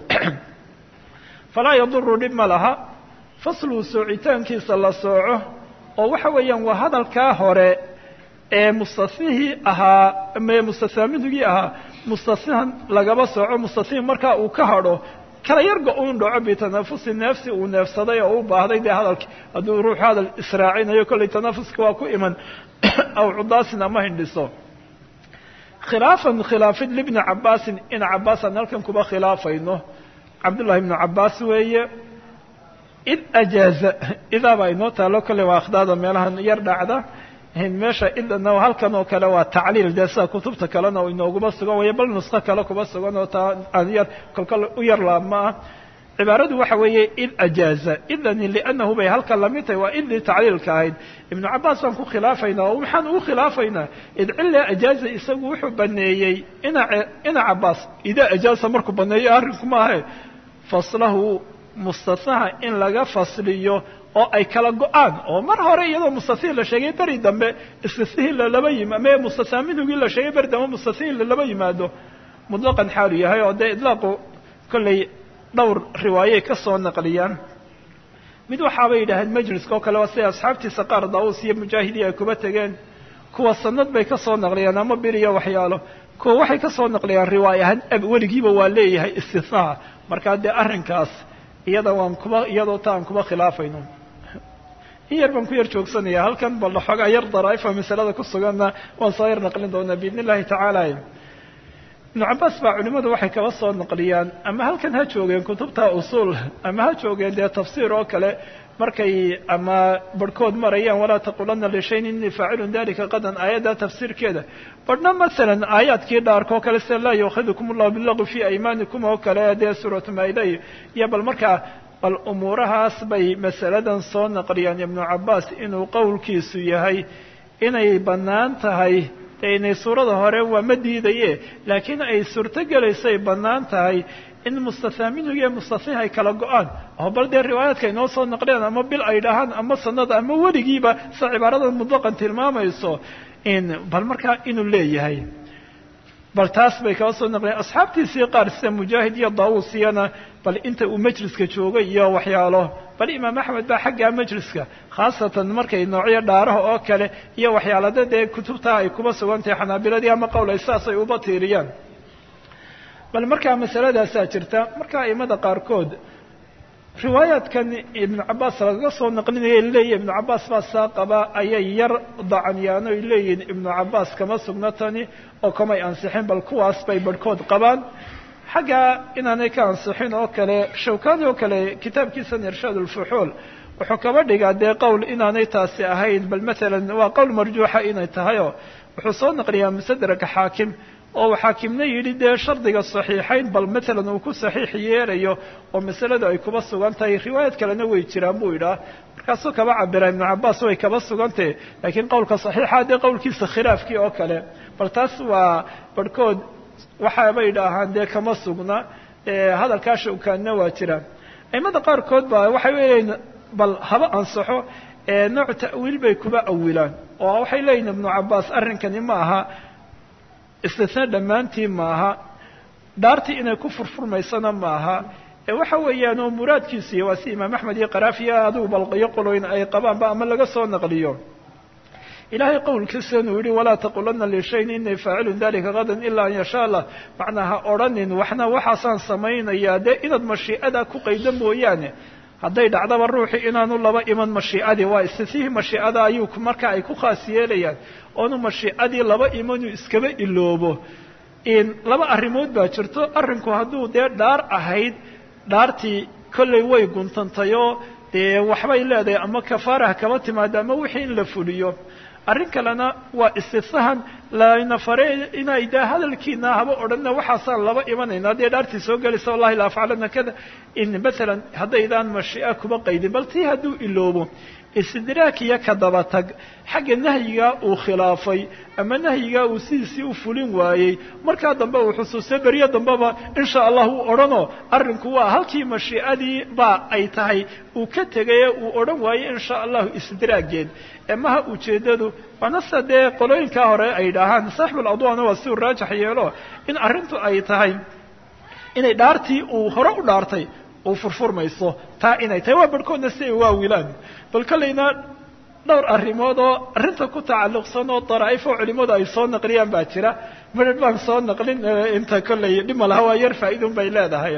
falaa yaduru dhib ma laha fasluu soocitaankiisa la sooco oo waxa weeyaan waa hadalkaa hore ee mustasnihii ahaa mee mustasaamidugii ahaa mustasnihan lagaba sooco mustasnihi markaa uu ka hadho kala yarga un dhaco bitanafusi neefsi uu neefsaday oo u baahday dee hadalki hadduu ruuxu hadal israacinayo kollay tanafuska waa ku iman aw cudaasin ama hindhiso khilaafan khilaafid libni cabaasin ina cabaasaan halkan kuba khilaafayno cabdullahi ibnu cabaas weeye id ajaaza idaa baa inoo taalo kolley waa akhdaada meelahan yar dhacda meesha idana halkan oo kale waa tacliil dee sida kutubta kalena inooguma sugan waya bal nusko kale kuba sugan oo taa aan yar kolkol u yar laabma ah cibaaradu waxa weeye id ajaaza idani liannahu bay halkan lamid tahay waa idii tacliilka ahayd ibnu cabaas baan ku khilaafaynaa oo maxaan ugu khilaafaynaa id cilla ajaaza isagu wuxuu baneeyey ina ina cabaas idaa ajaaza markuu baneeyo arrinku maahe faslahu mustathaha in laga fasliyo oo ay kala go-aan oo mar hore iyadoo mustathihii la sheegay beri dambe istisihii lalaba yim ama mustathaa minhugii la sheegay beri dambe mustathihii lalaba yimaado mutlaqan xaalu yahay oo dee idlaaqu kollay dhowr riwaayey ka soo naqliyaan mid waxaabay yidhaaheen majliska oo kale waa siday asxaabtiisa qaar daawus iyo mujaahidii ay kuba tegeen kuwa sanad bay ka soo naqliyaan ama bir iyo waxyaalo kuwa waxay ka soo naqliyaan riwaaya ahaan ab weligiiba waa leeyahay istithnaa markaa dee arrinkaas iyada waan kuba iyadoo ta aan kuba khilaafayno in yar baan ku yar joogsanaya halkan bal xoogaa yar daraa'ifa masalada ku suganna waan soo yar naqlin doonaa biidn illahi tacaala ibnu cabbaas baa culimmadu waxay kaba soo naqliyaan ama halkan ha joogeen kutubta usuul ama ha joogeen dee tafsiir oo kale markay ama barhkood marayaan walaa taqulana lishayin inii faacilun dalika qadan aayadda tafsiirkeeda barhna masalan aayaadkii dhaarkoo kale sida laa yuakhidukum allahu bilaqwi fii aymaanikum oo kale dee suuratu maida iyo bal markaa bal umuurahaas bay masaladan soo naqliyaan ibnu cabbaas inuu qowlkiisu yahay inay bannaan tahay dee inay suurada hore waa ma diidaye laakiin ay suurto gelaysay bannaan tahay in mustathaa minhu iyo mustatih ay kala go-aan oo bal dee riwaayaadka inoo soo naqliyaan ama bil ay dhahaan ama sanada ama weligiiba sa cibaaradan mutlaqan tilmaamayso in bal markaa inuu leeyahay bal taas bay kaba soo naqliyeen asxaabtiisii qaar sida mujaahid iyo daawus iyana bal inta uu majliska joogay iyo waxyaalo bal imaam axmed baa xaggaa majliska khaasatan markay noocyo dhaaraha oo kale iyo waxyaalada dee kutubtaa ay kuba sugan tahay xanaabiladii ama qowl ay saas ay uba tiiriyaan bal markaa masaladaasaa jirta marka aimada qaarkood riwaayaadkan ibnu cabbaas lagaga soo naqlinaya leeyihi ibnu cabbaas baa saa qaba ayay yar dacanyaano ay leeyihiin ibnu cabbaas kama sugna tani oo kamay ansixin bal kuwaas bay barhkood qabaan xagga inaanay ka ansixin oo kale shawkani oo kale kitaabkiisan irshaad ulfuxuul wuxuu kaba dhigaa dee qowl inaanay taasi ahayn bal maalan waa qowl marjuuxa inay tahayoo wuxuu soo naqliyaa musadraka xaakim oo xaakimna yidhi dee shardiga saxiixayn bal maalan uu ku saxiix yeelayo oo masaladu ay kuba sugan tahay riwaayad kalena way jiraan buu yidhaah markaasuu kaba cabira ibnu cabbaas way kaba sugantahe laakiin qowlka saxiixa dee qowlkiisa khilaafkii oo kale bal taas waa barhkood waxaabay idhaahaan dee kama sugna hadalkaa shawkaanna waa jiraan aimada qaarkood ba waxay leeyihin bal haba ansaxo nooc ta'wiil bay kuba awilaan oo waxay leeyihin ibnu cabbaas arrinkani ma aha istisna dhammaantii maaha dhaartii inay ku furfurmaysana maaha ee waxa weeyaan oo muraadkiisu iyo waa si imaam axmed iyo qaraafiya adigu balqiyo qoloyn ay qabaanba ama laga soo naqliyo ilaahay qowlkiisa inuu yihi walaa taqulana lishayin inii faacilun dalika gadan ilaa an yashaa allah macnaa ha odhanin waxna waxaasaan samaynayaa dee inaad mashii'ada ku qaydo mooyaane hadday dhacdaba ruuxii inaanu laba iman mashiicadii waa istisihii mashiicada ayuu marka ay ku khaas yeelayaan oonu mashiicadii laba imanuu iskaba iloobo laba arrimood baa jirto arrinku hadduu dee dhaar ahayd dhaartii kollay way guntantayoo dee waxbay leedahay ama kafaaraha kaba timaado ama wixii in la fuliyo arrin kalena waa istisahan layna fare inay dee hadalkiina haba odhanna waxaasaan laba imanayna haddii dhaartii soo gelaysa wallahi la afcalana kada in maalan haddaydaan mashii'a kuba qaydin bal tii hadduu iloobo istidraak iyo ka daba tag xagga nahyigaa uu khilaafay ama nahyigaa uu sidiisii u fulin waayey markaa dambe uu xusuustay beryo dambeba insha allah uu odhanoo arrinku waa halkii mashiicadii baa ay tahay uu ka tegaye uu odhan waayey insha allahu istidraageed emaha ujeeddadu waana sida dee qolooyinkaa hore ay dhahaan saaxibuladwaana waa si uu raajax yeelo in arrintu ay tahay inay dhaartii uu hore u dhaartay uu furfurmayso taa inay tahay waa barhkoodna si ay waawilaan bal kollayna dhowr arrimood oo arrinta ku tacalluqsan oo daraa'if oo culimmadu ay soo naqliyaan baa jira madhadh baan soo naqlin inta kollay dhima laha waa yar faa'iidun bay leedahay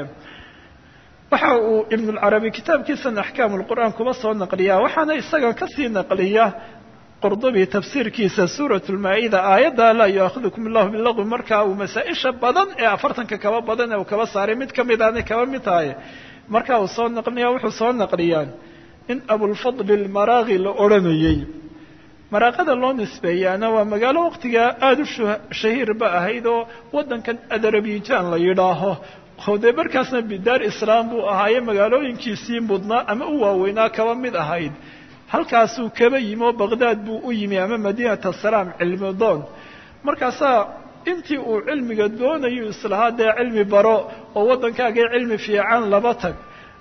waxa uu ibnulcarabi kitaabkiisan axkaamu lqur'aan kuba soo naqliyaa waxaana isaga kasii naqliya qurdubi tafsiirkiisa suurat lmaa-ida aayadda laa yu'aahidukum allahu bilagwi markaa uu masaa-isha badan ee afartanka kaba badan ee uu kaba saaray mid ka mid aanay kaba mid tahay marka uu soo naqliya wuxuu soo naqliyaan in abulfadli lmaraaqi la odhanayey maraaqada loo nisbeeyaana waa magaalo waqtigaa aada u shahiirba ahayd oo waddankan adarabijaan la yidhaaho oo dee markaasna bidaar islaam buu ahaaye magaalooyinkiisii mudnaa ama u waaweynaa kaba mid ahayd halkaasuu kaba yimi oo baqdaad buu u yimi ama madiinat asalaam cilmi doon markaasaa intii uu cilmiga doonayu islahaa dee cilmi baro oo waddankaagii cilmi fiican laba tag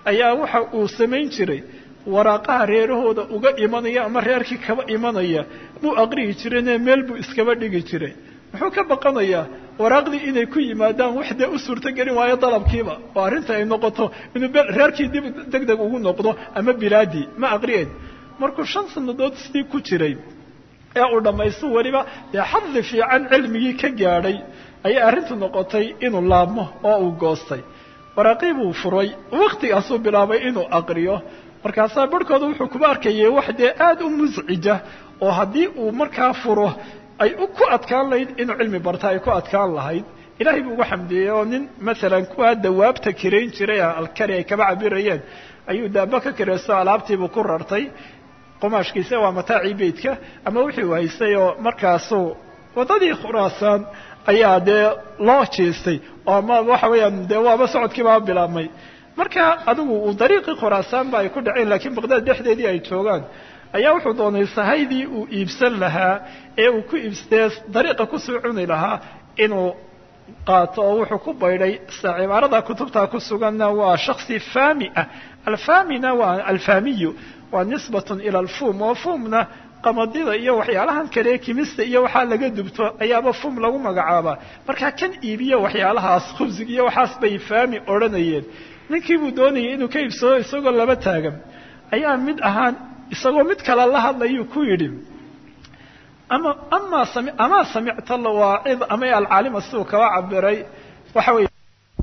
ayaa waxa uu samayn jiray waraaqaha reerahooda uga imanaya ama reerkii kaba imanaya muu aqriyi jirayne meel buu iskaba dhigi jiray muxuu ka baqanayaa waraaqdii inay ku yimaadaan wax dee u suurtogelin waayo dalabkiiba oo arrinta ay noqoto inuu reerkii dib deg deg ugu noqdo ama bilaadii ma aqriyeen markuu shan sannadood sidii ku jiray ee uu dhammaysto weliba dee xadli fiican cilmigii ka gaadhay ayay arrintu noqotay inuu laabmo oo uu goostay waraaqii buu furay waktigaasuu bilaabay inuu aqriyo markaasaa barhkooda wuxuu kuba arkayay wax dee aada u muscija oo haddii uu markaa furo ay ku adkaan lahayd inuu cilmi barta ay ku adkaan lahayd ilahay buu ugu xamdiyey oo nin maalan kuwaa dawaabta kirayn jiray alkari ay kaba cabirayeen ayuu daaba ka kiraysto alaabtiibuu ku rartay qumaashkiisa waa mataacii beytka ama wixii uu haystay oo markaasuu waddadii khuraasaan ayaa dee loo jeestay oo ama waxa weeyaan dee waaba socodkiibaa bilaabmay marka adigu uu dariiqii khuraasaanba ay ku dhaceen laakiin baqdaad dhexdeedii ay joogaan ayaa wuxuu doonay sahaydii uu iibsan lahaa ee uu ku iibstee dariiqa kusoo cuni lahaa inuu qaato oo wuxuu ku baydhay sa cibaarada kutubta ku suganna waa shaksi fami ah alfamina waa alfamiyu waa nisbatun ila alfum oo fumna qamadida iyo waxyaalahan kale kimista iyo waxaa laga dubto ayaaba fum lagu magacaabaa markaa kan iibiyo waxyaalahaas khubsig iyo waxaas bay fami odhanayeen ninkii buu doonayay inuu ka iibsado isagoo laba taagan ayaa mid ahaan isagoo mid kale la hadlayuu ku yidhi ama ama sami amaa samicta lawaacid ama alcaalima siduu kaba cabiray waxa weeye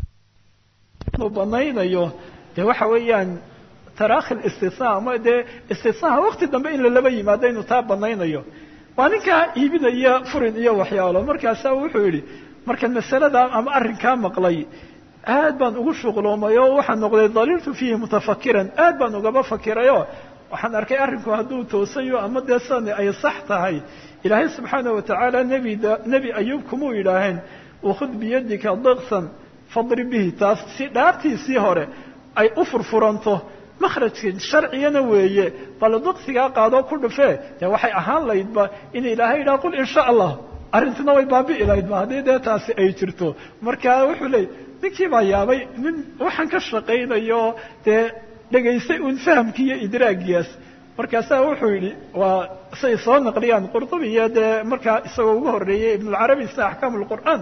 inuu banaynayo dee waxa weeyaan taraakhi istisna ama dee istisnaha wakti dambe in lalaba yimaado inuu taa banaynayo waa ninkaa iibinaya furin iyo waxyaalo markaasaa wuxuu yidhi markaan masalada ama arrinkaa maqlay aad baan ugu shuqloomay oo waxaan noqday daliiltu fiihi mutafakiran aad baan ugaba fakirayo waxaan arkay arrinku hadduu toosayo ama dee sani ay sax tahay ilaahay subxaana watacaala nebi nebi ayuub kumuu yidhaaheen ukhud biyadika diksan fadri bihi taas si dhaartiisii hore ay u furfuranto makhrajka sharcigana weeye bal diksigaa qaadoo ku dhufee dee waxay ahaan laydba in ilaahay yidhaha qul in sha allah arrintuna way baabi'i lahaydba haddii dee taasi ay jirto marka wuxuu leey ninkii baa yaabay nin waxaan ka shaqaynayo dee dhegaystay uun fahamkii iyo idraagiyaas markaasaa wuxuu yidhi waa say soo naqliyaan qurdubi iyo dee markaa isagoo ugu horreeyey ibnulcarabi sida axkaam lqur'aan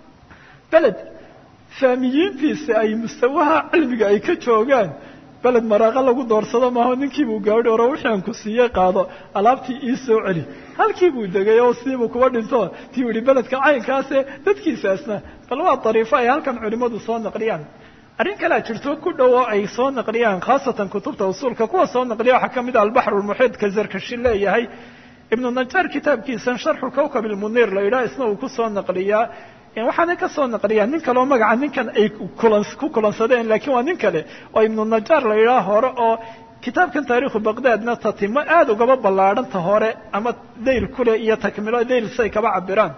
beled faamiyiintiisa ay mustawaha cilmiga ay ka joogaan beled maraaqa lagu doorsado maaho ninkiibuu gaadhi oro wixii aan ku siiyey qaado alaabtii ii soo celi halkii buu degay oo sidiibuu kuba dhinto tii yihi beledka caynkaase dadkiisaasna bal waa dariifo ay halkan culimmadu soo naqliyaan arrin kalea jirto ku dhow oo ay soo naqliyaan khaasatan kutubta usuulka kuwa soo naqliya waxaa ka mid ah albaxru lmuxiid ka zarkashi leeyahay ibnu najaar kitaabkiisan sharxu kawkab ilmuniir la yidhaha isna uu kusoo naqliyaa waxaana ka soo naqliyaa nin kale oo magaca ninkan ay ku kulansadeen laakiin waa nin kale oo ibnu najaar la yidhaha hore oo kitaabkan taariikhu baqdaadna tatimo aada ugaba ballaadhanta hore ama dayl kule iyo takmilo dayl say kaba cabiraan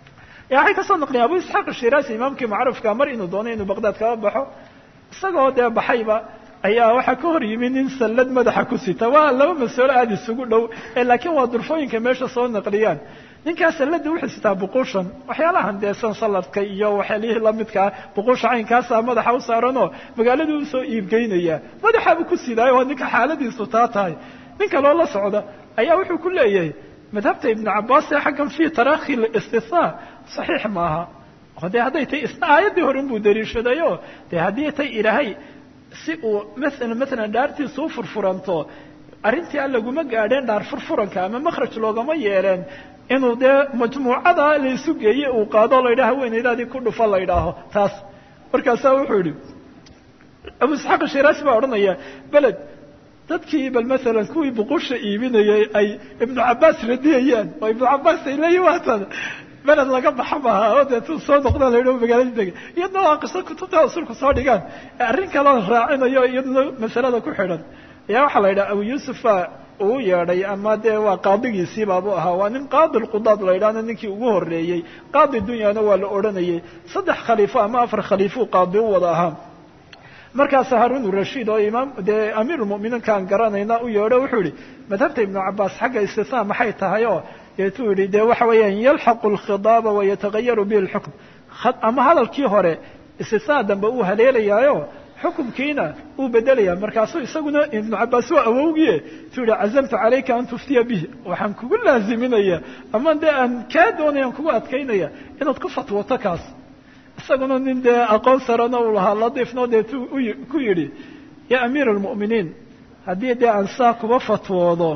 waxay ka soo naqliyeen abu isxaaq ashiraasi imaamkii macruufka mar inuu doono inuu baqdaad kaba baxo isagoo dee baxayba ayaa waxaa ka hor yimi nin sallad madaxa ku sita waa laba masalo aada isugu dhow laakiin waa durfooyinka meesha soo naqliyaan ninkaa salladii wuxuu sitaa buquushan waxyaalahan dee san salladka iyo waxyaalihii lamidkaa buquusha caynkaasa madaxa u saaranoo magaaladuu usoo iibgeynaya madaxaabuu ku sidaayo waa ninka xaaladiisu taa tahay nin kaloo la socda ayaa wuxuu ku leeyahay madhabta ibnu cabaas ee xaggan fii tarakhi istisnaa saxiix maaha oo dee hadday tay isna aayaddii hore inbuu daliishadayo dee haddii tay ilaahay si uu maala maalan dhaartiisu u furfuranto arrintii aan laguma gaadheen dhaar furfuranka ama makhraj loogama yeeleen inuu dee majmuucada la isu geeye uu qaado la yidhaha haweenaydaadii ku dhufa la yidhaaho taas markaasaa wuxuu yihi abu isxaaq shiraasi baa odhanaya beled dadkii bal maalan kuwii buqusha iibinayay ay ibnu cabaas radiyayaan oo ibnu cabaas ay leeyihin waatan beled laga baxa maaha oo dee tu soo noqdaan la yidhaho magaalada dega iyadna waa qiso kutubta usulku soo dhigaan arrin kaloo raacinayo iyaduna masalada ku xidhan ayaa waxaa la yidhaha abu yuusufa uu yeedhay ama dee waa qaadigiisii baabuu ahaa waa nin qaadi lqudaad la yidhahna ninkii ugu horreeyey qaadi dunyana waa la odhanayay saddex khaliifo ama afar khaliifuu qaadi u wada ahaa markaas haarun rashiid oo imaam dee amiirulmu'miniinkaan garanayna u yeedho wuxuu yihi madhabta ibnu cabaas xagga istisnaa maxay tahay oo deetuu yihi dee waxa weeyaan yalxaqu alkhidaaba wayatagayaru bihi lxukm ama hadalkii hore istisnaa dambe uu haleelayaayo xukumkiina uu bedelaya markaasuu isaguna ibnu cabaas waa awowgiye tuu yihi cazamtu calayka an tuftiya bihi waxaan kugu laaziminaya ama dee aan kaa doonayaan kugu adkaynaya inaad ku fatwoto kaas isaguna nin dee aqoon sarana uu lahaa ladiifno dee tu ku yidhi ya amiir almu'miniin haddii dee aan saa kuba fatwoodo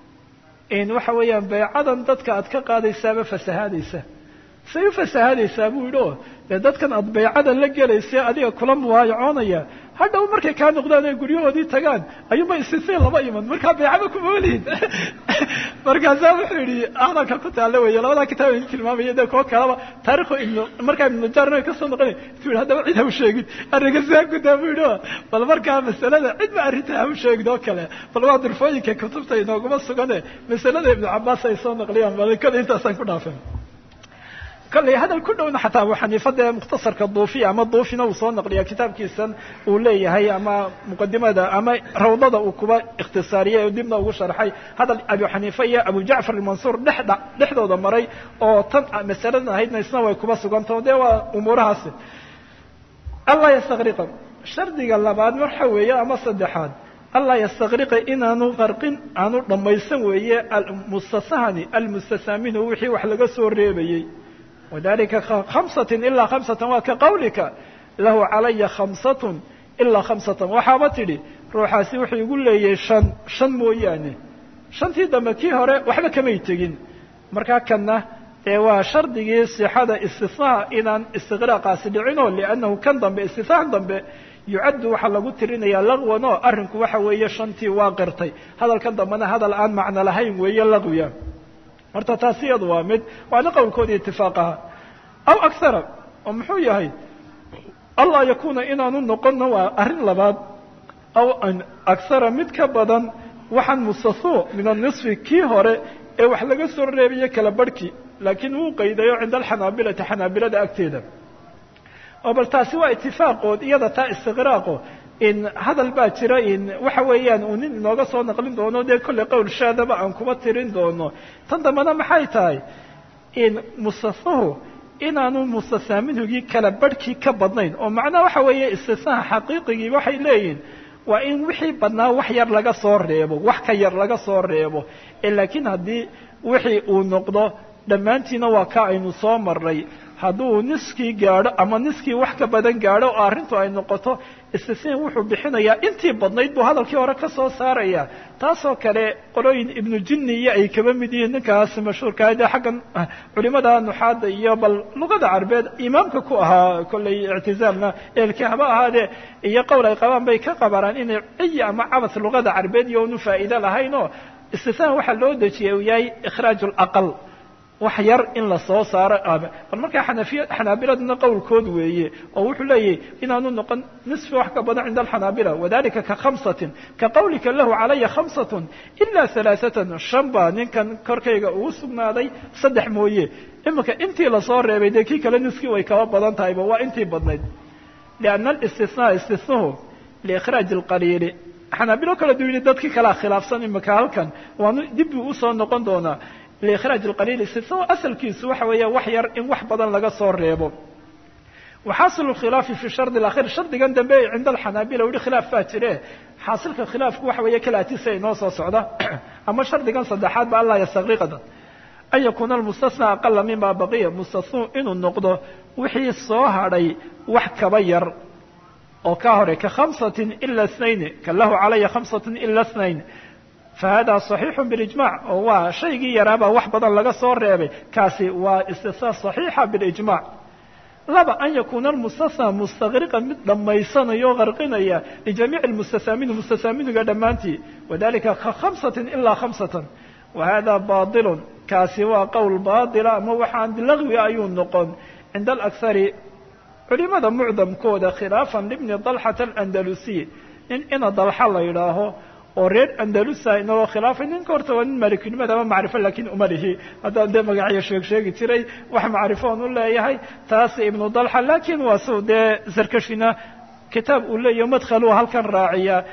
in waxa weeyaan baycadan dadka aad ka qaadaysaaba fasahaadaysa say u fasahaadaysaa buu yidhi o dee dadkan aad baycada la gelaysa adiga kula muwaayacoonaya hadhow markay kaa noqdaan ay guryahoodii tagaan ayuunba isisay laba iman markaa baycaba kuma olihid markaasaa wuxuu yidhi hadalka ku taalla weeye labadaa kitaab idin tilmaamaya dee kuwo kalaba taarikhu ibnu markaa ibnu najaarna kasoo noqonay tu yidhi haddaba cid ha u sheegin arrinka saa gudaa buu yidhi o bal markaa masalada cidba arrinta ha u sheegin oo kale bal waa durfooyinka kutubta inooguma sugane masalada ibnu cabaas ay soo naqliyaan bal kale intaasaan ku dhaafeen kolley hadal ku dhowna xataa abu xaniifa dee mukhtasarka duufiya ama duufina uu soo naqliya kitaabkiisan uu leeyahay ama muqadimada ama rawdada uu kuba ikhtisaariyey oo dibna ugu sharxay hadal abu xaniifa iyo abu jacfar almansuur dhexdha dhexdooda maray oo tan masaladan ahaydna isna way kuba sugantao dee waa umuurahaasi allaa yastakriqa shardiga labaad waxa weeye ama saddexaad allaa yastakriqa inaanu qarqin aanu dhammaysan weeye almustasahani almustasaaminu wixii wax laga soo reebayey wadalika khamsatin ilaa khamsatan waa ka qawlika lahu calaya khamsatun ilaa khamsatan waxaaba tidhi ruuxaasi wuxuu igu leeyahay shan shan mooyaane shantii dambe kii hore waxba kamay tegin markaa kanna dee waa shardigii sixada istisnaha inaan istiqraaqaasi dhicinoo liannahu kan dambe istisnahan dambe yucaddu waxaa lagu tirinayaa laqwan oo arrinku waxa weeye shantii waa qirtay hadalkan dambena hadal aan macno lahayn weeye laqwiya horta taasi iyadu waa mid waana qowlkoodii itifaaqaha aw akhara oo muxuu yahay allaa yakuuna inaanu noqonna waa arrin labaad aw akhara mid ka badan waxaan mustathuu min anisfi kii hore ee wax laga soo reebaye kala barhkii laakiin wuu qaydayo cinda alxanaabilati xanaabilada agteeda oo bal taasi waa itifaaqood iyada taa istiqraaqo in hadal baa jira in waxa weeyaan uu nin inooga soo naqlin doono dee kolley qowl shaadaba aan kuba tirin doono tan dambena maxay tahay in mustasahu inaanu mustasaaminhugii kala barhkii ka badnayn oo macnaha waxa weeye istisnaha xaqiiqigii waxay leeyihin waa in wixii badnaa wax yar laga soo reebo wax ka yar laga soo reebo laakiin haddii wixii uu noqdo dhammaantiina waa ka aynu soo marnay hadduu niskii gaadho ama niskii wax ka badan gaadho oo arrintu ay noqoto istisniin wuxuu bixinayaa intii badnayd buu hadalkii hore ka soo saaraya taasoo kale qolooyin ibnu jinni iyo ay kaba mid yihiin ninkaas mashhuurkaa dee xaggan culimada nuxaada iyo bal luqada carbeed imaamka ku ahaa kolley ictizaamna eelki haba ahaadee iyo qowl ay qabaan bay ka qabaraan inay ciyi ama cabas luqada carbeed iyo unu faa'iide lahayn oo istisnaan waxaa loo dejiyay uu yahay ikhraaj laqal wax yar in la soo saaro bal markaa xanafiya xanaabiladuna qowlkood weeye oo wuxuu leeyahy inaanu noqon nisfi wax ka badan cinda alxanaabila wadalika ka khamsatin ka qawlika lahu calaya khamsatun ilaa halaaثatan shan baa ninkan korkayga ugu sugnaaday saddex mooye iminka intii lasoo reebay dee kii kale niskii way kaba badan tahayba waa intii badnayd lianna alistisnaa istisnuhu liikhraaji اlqaliili xanaabilo kale du yidhi dadkii kalea khilaafsan imika halkan waanu dib buu usoo noqon doonaa liikhraaj alqaliil istisna asalkiisu waxa weeya wax yar in wax badan laga soo reebo waxaasilu khilaafi fi shardi akhir shardigan dambe cinda alxanaabila weli khilaaf baa jire xaasilka khilaafku waxa weeye kalaatisa inoo soo socda ama shardigan saddexaad ba allah yastakriqada an yakuuna almustasna aqala mima baqiya mustasnuu inuu noqdo wixii soo hadhay wax kaba yar oo ka hore ka khamsatin ila snayn ka lahu calaya khamsatin ila snayn fahada صaxiixu bilijmac oo waa shaygii yaraabaa wax badan laga soo reebay kaasi waa istisna صaxiixa bilijmac laba an yakuuna almustasna mustakriqan mid dhammaysanaya o qarqinaya lijamiic mustasaamini mustasaaminiga dhammaantii wadalika ka khamsatin ilaa khamsatan wa hada baطilu kaasi waa qowl baطila ama waxaan lagwi ayuu noqon cinda alakhari culimada mucdamkooda khilaafan libni dalxata alandalusiy nin ina dalxa la yidhaaho oo reer andalusa inagoo khilaafay ninka horta waa nin malikinimada ama macrifo lakin uma lihi haddaan dee magacyo sheeg sheegi jiray wax macrifoon u leeyahay taas ibnu dalxa lakin waa su dee sarkashina kitaab uu leeyahy madkhaluu halkan raaciya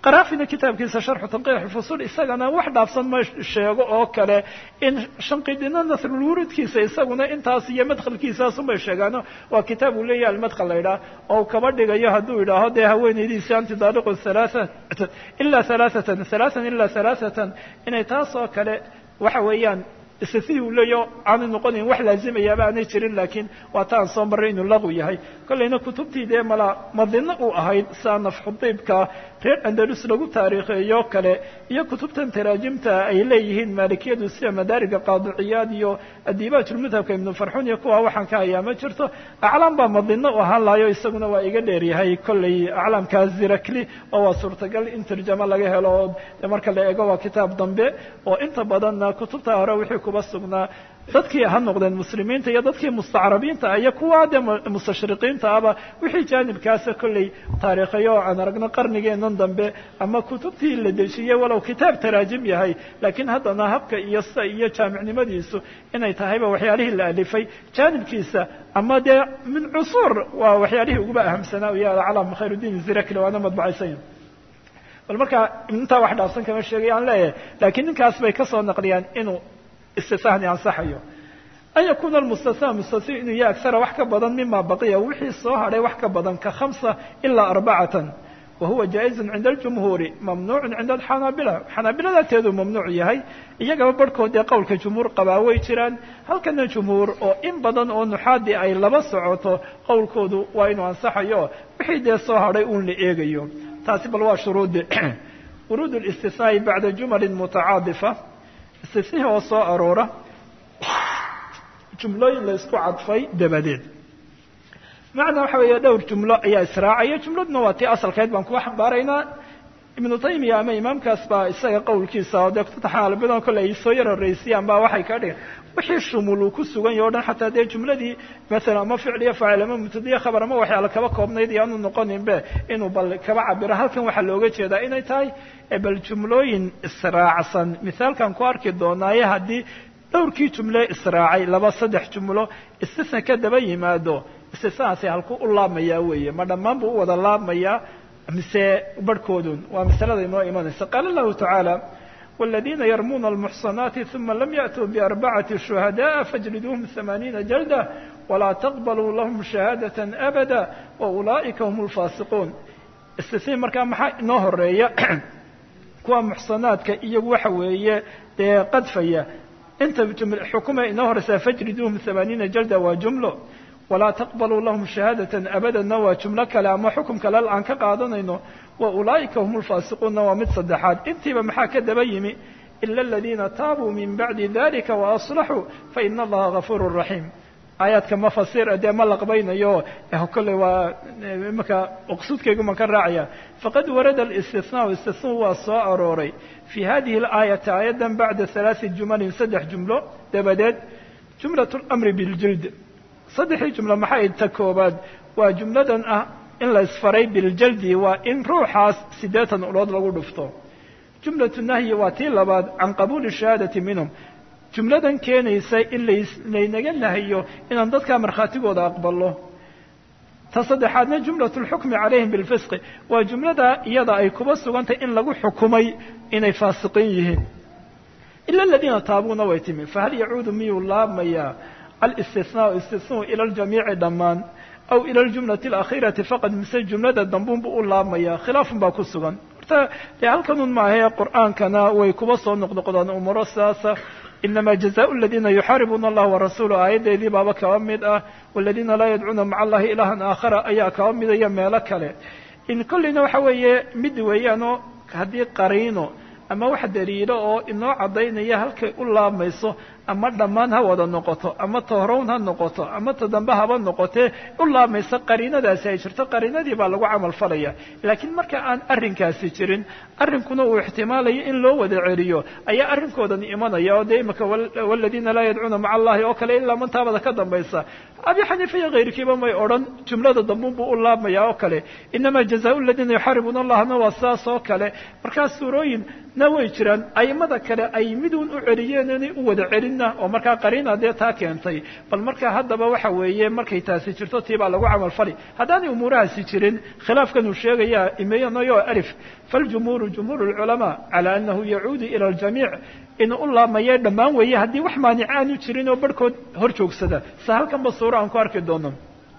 qaraafina kitaabkiisa sharxu tanqiix fusul isagana wax dhaafsan ma sheego oo kale in shanqidina nasrulwurudkiisa isaguna intaas iyo madkhalkiisaasunbay sheegaano waa kitaab uu leeyahay almadkhal la yidhaah oo kaba dhigayo hadduu yidhaaho dee haweenaydiisi anti daaliqu halaaa ilaa halaaatan halaatan ilaa halaaatan inay taas oo kale waxa weeyaan istisii uu leeyo aanay noqonayn wax laazimayaaba aanay jirin laakiin waa ta aan soo marray inuu laqu yahay kollayna kutubtii dee mala madino u ahayd saa nafxudiibka reer andalus lagu taariikheeyo kale iyo kutubtan taraajimta ay leeyihiin maalikiyadu sida madaariga qaadiciyaad iyo adiibaajulmadhabka ibnu farxun iyo kuwa waxaan ka hayaa ma jirto aclaam baa madino u ahaan lahayo isaguna waa iga dheeryahay kollay aclaamkaas zirakli oo waa suurtagal in tarjamo laga helo oo de marka la eego waa kitaab dambe oo inta badanna kutubta hore wixii kuba sugnaa dadkii ha noqdeen muslimiinta iyo dadkii mustacrabiinta iyo kuwa dee mustashriqiinta aba wixii jaanibkaasa kollay taariikhayo oo aan aragno qarnigeenan dambe ama kutubtii la dejiyey walow kitaab taraajim yahay laakiin haddana habka iyo sida iyo jaamicnimadiisu inay tahayba waxyaalihii la alifay jaanibkiisa ama dee min cusuur waa waxyaalihii uguba ahamsanaa iyo alcalaam khayrudiin zirakle waana madbacaysan bal markaa intaa wax dhaafsan kama sheegay aan leeyahay laakiin ninkaas bay kasoo naqliyaan inuu istisahni ansaxayo an yakuna almustasna mustasni inuu yahay agsara wax ka badan mima baqiya wixii soo hadhay wax ka badan ka khamsa ilaa arbacatan wa huwa jaa-izun cinda aljumhuuri mamnuucun cinda alxanaabila xanaabilada agteeduu mamnuuc yahay iyagaba barhkood dee qowlka jumhuur qabaa way jiraan halkana jumhuur oo in badan oo nuxaadii ay laba socoto qowlkoodu waa inuu ansaxayo wixii dee soo hadhay uun la eegayo taasi bal waa shuruudi wuruud اlistisnaa'i bacda jumalin mutacaadifa istisnihi oo soo aroora jumlooyin la isku cadfay dabadeed macnaa waxa weeye dhowr jumlo ayaa israacaya jumladuna waa tii asalkeed baan kuwa xambaaraynaa ibnu taymiya ama imaamkaas baa isaga qowlkiisa oo dee kutubta xanaalabadan kolle ay soo yar horeysiyaan baa waxay ka dhigan wixii shumul uu ku sugan yaho o dhan xataa dee jumladii maalan ama ficliya faacil ama mubtadiya khabar ama waxyaala kaba koobnayd iyo aanu noqoninbe inuu bal kaba cabiro halkan waxaa looga jeedaa inay tahay bal jumlooyin israacsan mithaalkan ku arki doonaaye haddii dhowrkii jumle israacay laba saddex jumlo istisna ka daba yimaado istisnaasi halku u laabmayaa weeye ma dhammaan buu u wada laabmayaa mise barhkoodun waa masalada inoo imanaysa qaala allahu tacaala والذين يرمون المحصنات ثم لم يأتوا بأربعة شهداء فاجلدوهم ثمانين جلدة ولا تقبلوا لهم شهادة أبدا وأولئك هم الفاسقون استثني markaa maxaa inoo horeeya kuwa muxsanaadka iyagu waxa weeye dee qadfaya inta xukuma inoo horeysaa fajriduuhum ثamaaniina jalda waa jumlo walaa taqbaluu lahum shahaadatan abadanna waa jumlo kale ama xukum kale aan ka qaadanayno wa ulaa'ika hum lfaasiquunna waa mid saddexaad intiiba maxaa ka daba yimi ila aladiina taabuu min bacdi dalika waaslaxuu faina allaha gafuuru raxiim aayaadka ma fasir dee ma laqbaynayo kolley waa imaka uqsuudkaygu man ka raacaya faqad warada alistisnaau istisnau waa soo arooray fi hadihi alaayati aayaddan bacda halaai jumalin saddex jumlo dabadeed jumlat lamri biljild saddexdii jumlo maxay ta koobaad waa jumladan ah in la isfaray biljaldi waa in ruuxaas siddeetan ulood lagu dhufto jumlatu nahyi waa tii labaad can qabuuli shahaadati minhum jumladan keenaysa in laynaga nahiyo inaan dadkaa markhaatigooda aqbalo ta saddexaadna jumlatu lxukmi calayhim bilfisqi waa jumlada iyada ay kuba sugantay in lagu xukumay inay faasiqiin yihiin ila aladiina taabuuna way timi fahal yacuudu miyuu laabmayaa alistisnaau istisnau ila ljamiici dhammaan aw ila aljumlati alakhiirati faqad mise jumlada dambuunbu u laabmaya khilaafun baa ku sugan horta dee halkanun maahee qur'aankana way kuba soo noqnoqdaan umuro sidaasa inama jazaء اladina yuxaaribuuna allah warasuulah aayaddeedii baaba kaba mid ah wاladina laa yadcuuna maca allahi ilahan aakhara ayaa kaba midaya meelo kale in kolleyna waxa weeye mid weeyaanoo haddii qariino ama wax daliilo oo inoo caddaynaya halkay u laabmayso ama dhammaan ha wada noqoto ama tohrown ha noqoto ama ta dambe haba noqotee u laabmayso qariinadaasi ay jirto qariinadii baa lagu camal falaya laakiin marka aan arrinkaasi jirin arrinkuna uu ixtimaalayo in loo wada celiyo ayaa arrinkoodan imanaya oo dee imika waladiina laa yadcuuna maca allahi oo kale ilaa mantaabada ka dambaysa abi xaniifa iyo kayrkiiba may odhan jumlada dambuunbuu u laabmaya oo kale inama jazaau aladiina yuxaaribuuna allahna waa sidaas oo kale markaa suurooyin na way jiraan aimada kale ay miduun u celiyeen inay u wada celin jirinna oo markaa qariina dee taa keentay bal marka haddaba waxa weeye markay taasi jirto tii baa lagu camal fali haddaanay umuurahaasi jirin khilaafkan uu sheegaya imeyanayo alif faljumhuuru jumhuur lculamaa cala anahu yacuudu ila ljamiic inuu u laamaye dhammaan weeye haddii wax maanic aanu jirin oo barhkood hor joogsada se halkanba suuro aan ku arki doono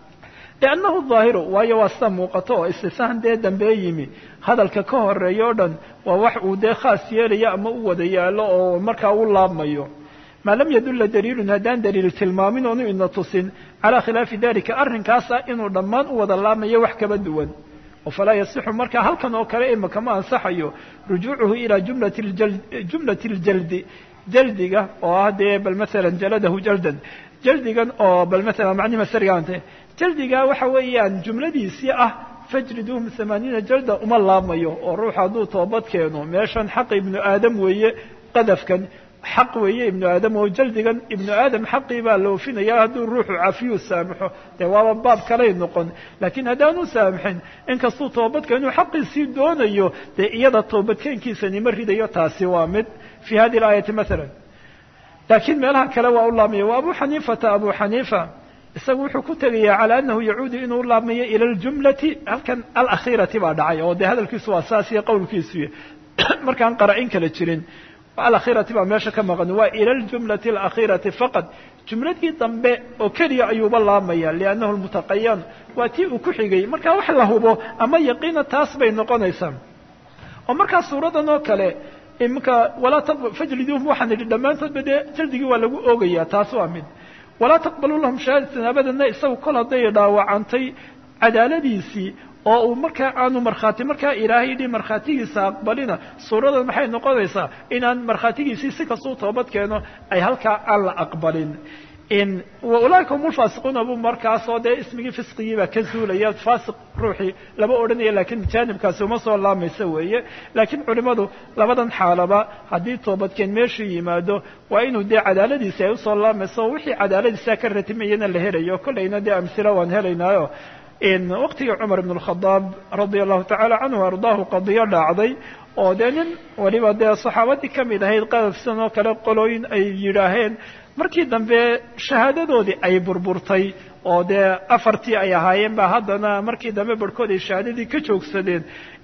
liannahu daahiru waayo waa sida muuqato oo istisaan dee dambee yimi hadalka ka horeeya o dhan waa wax uu dee khaas yeelayo ama u wada yaalo oo markaa u laabmayo maa lam yadulla daliilun haddaan daliil tilmaamin oonu ina tusin calaa khilaafi dalika arrinkaasa inuu dhammaan u wada laabmayo wax kaba duwan oo falaa yasixu markaa halkan oo kale imaka ma ansaxayo rujuucuhu ilaa jumlati jumlati ljaldi jaldiga oo ah dee bal maalan jaladahu jaldan jaldigan oo bal maalan macnihi masarigaante jaldiga waxa weeyaan jumladiisii ah fajriduhum hamaaniina jalda uma laabmayo oo ruux hadduu toobad keeno meeshan xaq ibnu aadam weeye qadafkan xaq weeye ibnu aadam oo jaldigan ibnu aadam xaqii baa la ofinaya hadduu ruuxu cafiyuu saamaxo dee waaba baab kalay noqon laakiin haddaanu saamaxin inkastuu toobadkeenu xaqiisii doonayo dee iyada toobadkeenkiisani ma ridayo taasi waa mid fi hadi aayati maala laakiin meelaha kale waa u laabmaya wa abu xaniifata abu xaniifa isagu wuxuu ku tegayaa calى anahu yacuudu inuu laabmayo ilى اljumlati halkan alakhiirati baa dhacay oo dee hadalkiisu waa saas iyo qowlkiisuy markaan qara-in kala jirin alakhiirati baa meesha ka maqan waa ilى اljumlati اlakhiirati faqad jumladii dambe oo keliya ayuuba laabmaya liannahu lmutaqayan waa tii uu ku xigay markaa wax la hubo ama yaqiina taas bay noqonaysaa oo markaa suuradan oo kale imika walaa fajliduhum waxaan idhi dhammaantoodba dee jaldigii waa lagu oogaya taas waa mid walaa taqbaluu lahum shahaadatan abadana isagu kol hadday dhaawacantay cadaaladiisii oo uu markaa aanu markhaati markaa ilaahay yidhi markhaatigiisa aqbalina suuradan maxay noqonaysaa inaan markhaatigiisii si kastuu toobad keeno ay halkaa aan la aqbalin ulaaika hum lfaasiquuna bu markaasoo dee ismigii fisqigiibaa ka zuulaya faasiq ruuxii lama odhanaya lakiin jaanibkaasi uma soo laamaysa weeye laakiin culimadu labadan xaalaba haddii toobadkeen meeshuu yimaado waa inuu dee cadaaladiisi ay usoo laamayso o wixii cadaaladiisa ka ratimayana la helayo kollayna dee amsila waan helaynaayo waqtigii cumar ibn اkhadaab radia allahu tacala canhu ardaahu qadiyo dhacday oo dee nin waliba dee saxaabadii kamid ahayd qadafsan oo kale qolooyin ay yidhaaheen markii dambe shahaadadoodii ay burburtay oo dee afartii ay ahaayeen ba haddana markii dambe barhkood ay shahaadadii ka joogsadeen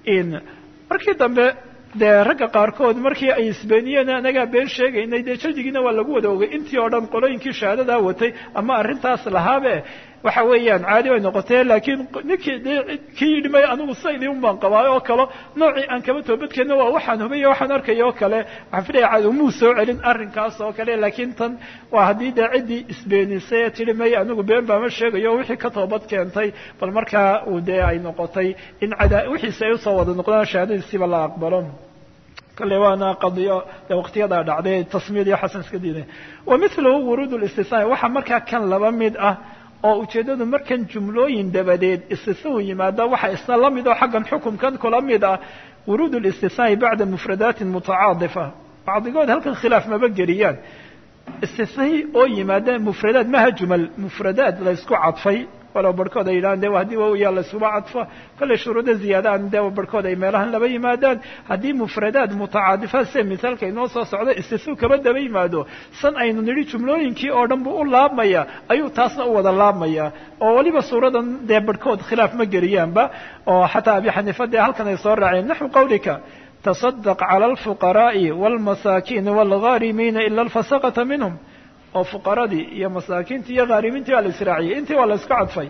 markii dambe dee ragga qaarkood markii ay isbeeniyeen anagaa been sheegaynay dee jaldigiina waa lagu wada ogay intii oo dhan qolooyinkii shahaadadaa watay ama arrintaas lahaabe waxa weeyaan caadi bay noqotee laakiin ninkii de kii yidhi may anigu saydii un baan qabaayo oo kale noocii aan kaba toobadkeenna waa waxaan hubay waxaan arkaya oo kale waxaan filaya cad umuu soo celin arrinkaas oo kale laakiin tan waa haddii dee ciddii isbeenisay ee tihi may anigu been baama sheegayo wixii ka toobad keentay bal markaa uu dee ay noqotay in cada wixiisi ay usoo wada noqdaan shahaadadiisiiba la aqbalo kale waana qadiyo de waqtiyadaa dhacday tasmiyad iyo xasan iska diiday wa milahu wuruud listisnaa waxaa markaa kan laba mid ah oo ujeeddadu markan jumlooyin dabadeed istisnau yimaada waxa isna la mid oo xaggan xukumkan kula mid ah wuruud listisnaai bacda mufradaatin mutacaadifa bacdigood halkan khilaaf maba geliyaan istisnai oo yimaada mufradaad maha jumal mufradaad laysku cadfay walow barhkood ay yidhahaan de haddii wayaa laysuba cadfo kollay shuruudo ziyaadaan de barhkood ay meelahan laba yimaadaan haddii mufradaad mutacaadifaad sida misaalka inoo soo socda istisnu kaba daba yimaado san aynu nidhi jumlooyinkii oo dhan buu u laabmaya ayuu taasna u wada laabmaya oo weliba suuradan dee barhkood khilaaf ma geliyaanba oo xataa abi xaniifa dee halkan ay soo raaceen naxwu qawlika taصadq calى اlfuqaraaءi wاlmasaakiin wاlghaarimiina ila alfasaqata minhum oo fuqaradii iyo masaakiintii iyo haarimiintii waa la israaciyey intii waa la isku cadfay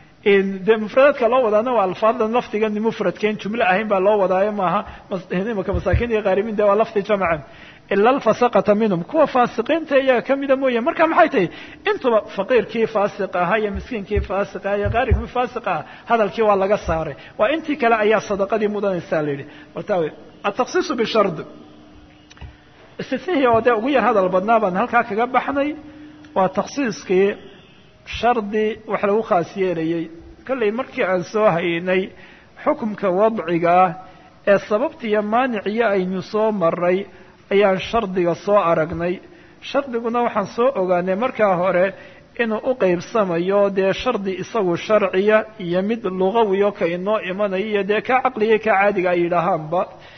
de mufradaadka loo wadaana waa alfaadan lafdigan mufradkeen jumle ahayn baa loo wadaayo maaha imaka masaakiin iyo haarimiin de waa lafdi jamcan ila alfasaqata minhum kuwa faasiqiinta iyaga kamida mooye marka maxay tahay intuba faqiirkii faasiq ahaa iyo miskiinkii faasiq aha iyo qaaribkii faasiq aha hadalkii waa laga saaray waa intii kale ayaa sadaqadii mudanaysaa la yidhi wartawe ataksiisu bishard istisnihii oo dee ugu yar hadal badnaa baan halkaa kaga baxnay waa taksiiskii shardi wax lagu khaas yeelayey kollay markii aan soo haynay xukumka wadciga ah ee sababtiiyo maaniciyo aynu soo maray ayaan shardiga soo aragnay shardiguna waxaan soo ogaanay markaa hore inuu u qeybsamayo dee shardi isagu sharciya iyo mid lugawiyo ka inoo imanayo iyo dee ka caqliya ka caadiga ay yidhaahaanba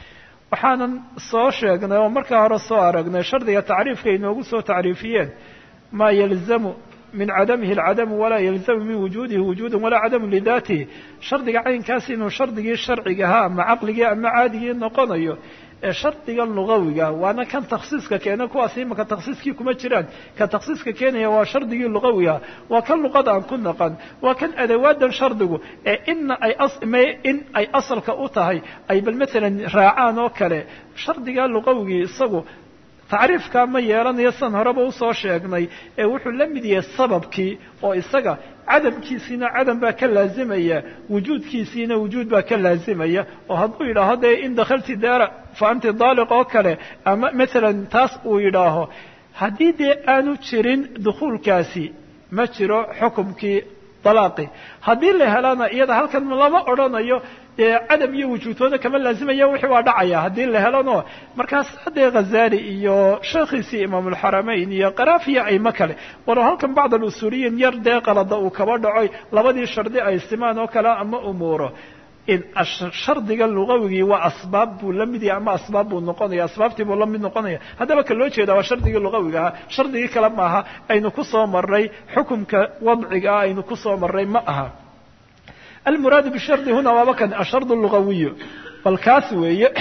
waxaanan soo sheegnay oo markaa hore soo aragnay shardiga tacriifka inoogu soo tacriifiyeen maa yalzamu min cadamihi alcadamu walaa yalzamu min wujuudihi wujuudan walaa cadamu lidaatihi shardiga caynkaas inuu shardigii sharcigahaa ama caqligii ama caadigii noqonayo ee shardigan lugawiga waana kan takhsiiska keena kuwaas imaka takhsiiskii kuma jiraan ka takhsiiska keenaya waa shardigii lugawiga waa kan luqada aan ku naqan waa kan adawaadan shardigu ee ina ay in ay asalka u tahay ay bal maalan raacaan oo kale shardiga lugawigii isagu tacriifkaa ma yeelanayo san horeba usoo sheegnay ee wuxuu la mid yahay sababkii oo isaga cadamkiisiina cadam baa ka laazimaya wujuudkiisiina wujuud baa ka laazimaya oo hadduu yidhaaho dee in dakhalti daara fa anti daaliq oo kale ama maalan taas uu yidhaaho haddii dee aanu jirin dukhuulkaasi ma jiro xukumkii dalaaqi haddii la helana iyada halkan lama odhanayo dee cadam iyo wujuudtooda kama laazimaya wixii waa dhacaya haddii la helano markaas haddee khazali iyo sheekhiisii imaamulxaramayn iyo qaraafiya ayma kale walow halkan bacd alusuuliyiin yar dee qalada uu kaba dhacoy labadii shardi ay simaan oo kale ama umuuro in shardiga lugawigii waa asbaab buu la mid yahay ama asbaab buu noqonaya asbaabtii buu la mid noqonaya haddaba ka loo jeeda waa shardigii lugawiga ahaa shardigii kale maaha aynu ku soo marray xukumka wadciga ah aynu ku soo marray ma aha almuraadu bishardi huna waaba kan ashard lugawiyu bal kaas weeye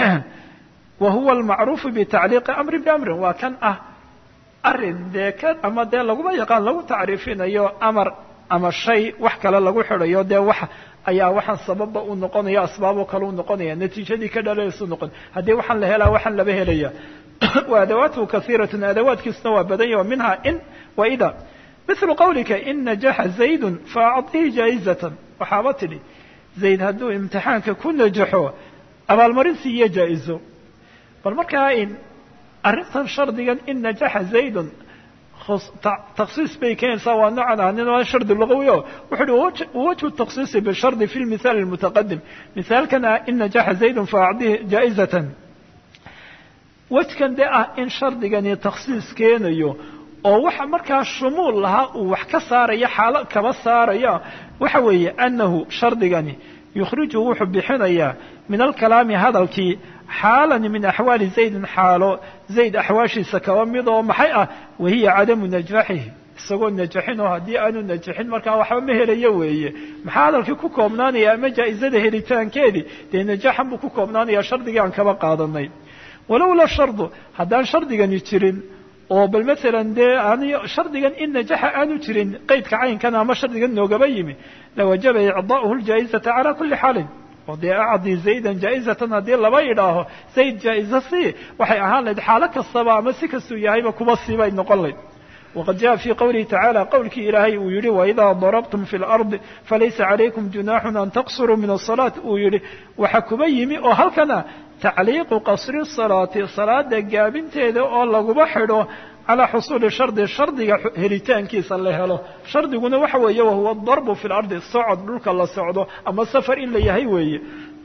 wa huwa almacruufu bitacliiqi amrin biamrin waa kan ah arin dee ka ama dee laguma yaqaan lagu tacriifinayo amar ama shay wax kale lagu xidhayo dee wax ayaa waxaan sababba u noqonaya asbaaboo kale u noqonaya natiijadii ka dhalaysu noqon haddii waxaan la helaa waxaan laba helaya wa adawaatuhu kaiiratun adawaadkiisuna waa badan yahi minha in wa ida mithlu qawlika in najaxa zaydun faacطihi jaa'izatan waxaaba tidhi zayd hadduu imtixaanka ku najaxo abaalmarinsi iyo jaa-izo bal markaa in arrintan shardigan in najaxa zaydun taksiis bay keenaysaa waa noocan ahanin waa shardi lugawi o wuxu uhi wajhu taksiisi bishardi fi lmithaal almutaqadim mithaalkan ah in najaxa zaydun faacdihi jaa'izatan wejkan dee ah in shardigani taksiis keenayo oo waxa markaa shumuul lahaa uu wax ka saaraya xaalo kaba saaraya waxa weeye annahu shardigani yukhriju wuxuu bixinayaa min alkalaami hadalkii xaalan min axwaali zaydin xaalo zayd axwaashiisa kaba mid oo maxay ah wahiya cadamu najaaxihi isagoo najaxin oo haddii aanu najaxin markaa waxba ma helayo weeye maxaa hadalkii ku koobnaanaya ama jaa-izada helitaankeedii dee najaaxan buu ku koobnaanaya shardigii aan kaba qaadanay walowla shardu haddaan shardigani jirin oo bal maalan dee aan shardigan in najaxa aanu jirin qeydka caynkan ama shardigan noogaba yimi lawajaba icdaa'uhu ljaa'izata calaa kulli xaalin oo dee acdi zaydan jaa'izatan haddii laba idhaaho zayd jaa-iza si waxay ahaan lahayd xaalo kastaba ama si kastuu yahayba kuba siibay noqon layd waqad jaءa fii qowlihi tacaala qowlkii ilaahay uu yihi waidaa darabtum fi lardi falaysa calaykum junaaxun an taqsuruu min asalaat uu yihi waxa kuba yimi oo halkana tacliiqu qasri salaati salaada gaabinteeda oo laguba xidho calaa xusuuli shardi shardiga helitaankiisa la helo shardiguna waxa weeye wahuwa darbu fi lardi socod dhulka la socdo ama safar in la yahay weeye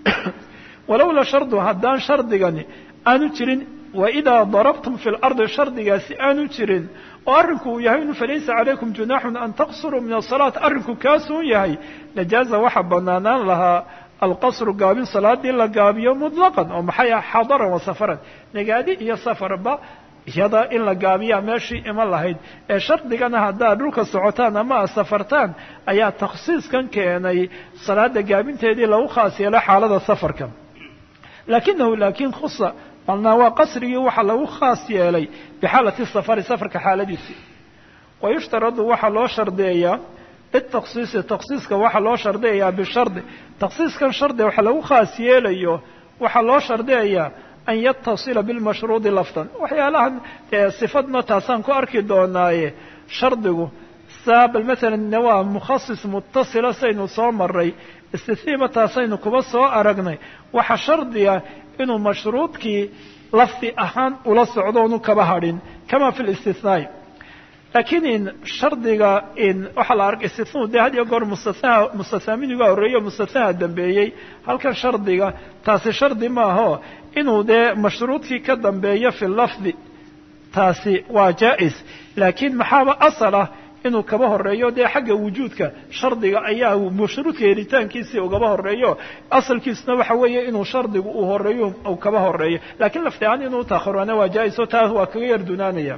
walowla shardu haddaan shardigani aanu jirin waidaa darabtum fi lardi shardigaasi aanu jirin oo arrinku uu yahay inu falaysa calaykum junaaxun an taqsuruu min asalaat arrinku kaasuun yahay najaaza waxa banaanaan lahaa alqasru gaabin salaadii la gaabiyo mutlaqan oo maxay ah xadaran wa safaran nagaadi iyo safarba iyada in la gaabiyaa meeshii iman lahayd ee shardigana haddaad dhulka socotaan ama aad safartaan ayaa takhsiiskan keenay salaada gaabinteedii lagu khaas yeelo xaalada safarka laakinahu laakiin khusa malnaa waa qasrigii waxaa lagu khaas yeelay bixaalati safari safarka xaaladiisii wayushtaradu waxaa loo shardeeyaa litaksiisi taksiiska waxaa loo shardiyayaa bishardi taksiiskan shardi waxa lagu khaas yeelayo waxaa loo shardiyayaa an yatasila bilmashruudi lafdan waxyaalahan sifadna taasaan ku arki doonaaye shardigu saabal maalan waa mukhasis mutasila saynu soo maray istithiima taasaynu kuba soo aragnay waxa shardiga inuu mashruudkii lafdi ahaan ula socdo onu kaba hadhin kama fi listithnaai laakiin in shardiga in waxaa la arkay istithnau dee had iyo goor mustathnaa mustathnaa midiga horreeyo mustathnaha dambeeyey halkan shardiga taasi shardi maaho inuu dee mashruudkii ka dambeeyo fi lafdi taasi waa jaa-is laakiin maxaaba asal ah inuu kaba horeeyo dee xagga wujuudka shardiga ayaa mashruudka helitaankiisii ugaba horeeyo asalkiisuna waxa weeye inuu shardigu uu horeeyo uu kaba horeeyo laakiin lafti ahaan inuu taakhiruana waa jaa-iso taas waa kaga yar dunaanaya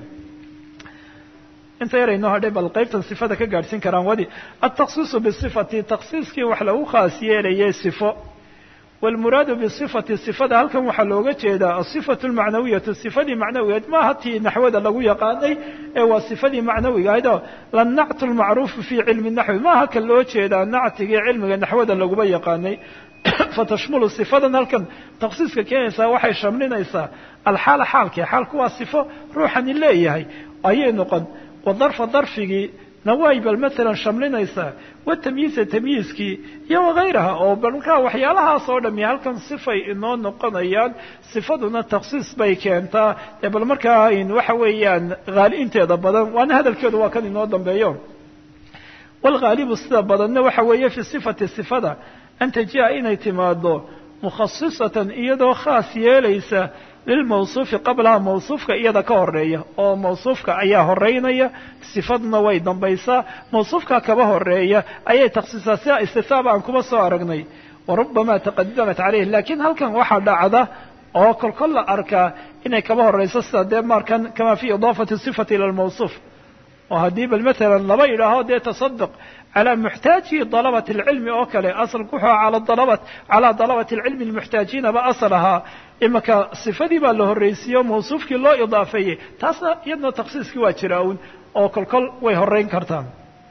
inta yar aynoo hadhay bal qaybtan sifada ka gaadhsiin karaan wadi altaqsiisu bisifati taqsiiskii wax lagu khaas yeelayay sifo wاlmuraadu bصifati صifada halkan waxaa looga jeedaa aصifaة اlmacnawiyatu صifadii macnawigeed maaha tii naxwada lagu yaqaanay ee waa صifadii macnawiga ahayd oo lanactu اlmacruufu fi cilmi naxwi maaha kan loo jeedaa nactigii cilmiga naxwada laguba yaqaanay fatashmulu صifadan halkan taksiiska keenaysaa waxay shamlinaysaa alxaala xaalkii xaalku waa صifo ruuxani leeyahay ayay noqon wadarfa darfigii nawaay bal maalan shamlinaysaa watamyiisa tamyiiskii iyo wagayraha oo balkaa waxyaalahaas oo dhami halkan sifay inoo noqonayaan sifaduna taksiis bay keentaa dee bal markaa waxa weeyaan haali inteeda badan waana hadalkeedu waa kan inoo dambeeyo waalghaalibu sida badanna waxa weeye fi sifati sifada an taji'a inay timaado mukhasisatan iyadoo khaas yeelaysa lilmawsuufi qablaha mawsuufka iyada ka horeeya oo mawsuufka ayaa horeynaya sifaduna way dambaysaa mawsuufka kaba horeeya ayay taksiisaa sida istisaaba aan kuma soo aragnay warubama taqadamat caleyh lakiin halkan waxaa dhacda oo kolkol la arkaa inay kaba horeyso sida dee markan kama fi idaafati sifati ila lmawsuuf oo haddii bal maalan laba idhaaho dee tasaduq calى muxtaaji dalabat اlcilmi oo kale asalku wuxuu ala dalabat calaa dalabati اlcilmi اlmuxtaajiina ba asal ahaa imaka sifadii baa la horreysiiye o mawsuufkii loo idaafeeyey taasna iyadna taksiiskii waa jira un oo kolkol way horeyn kartaan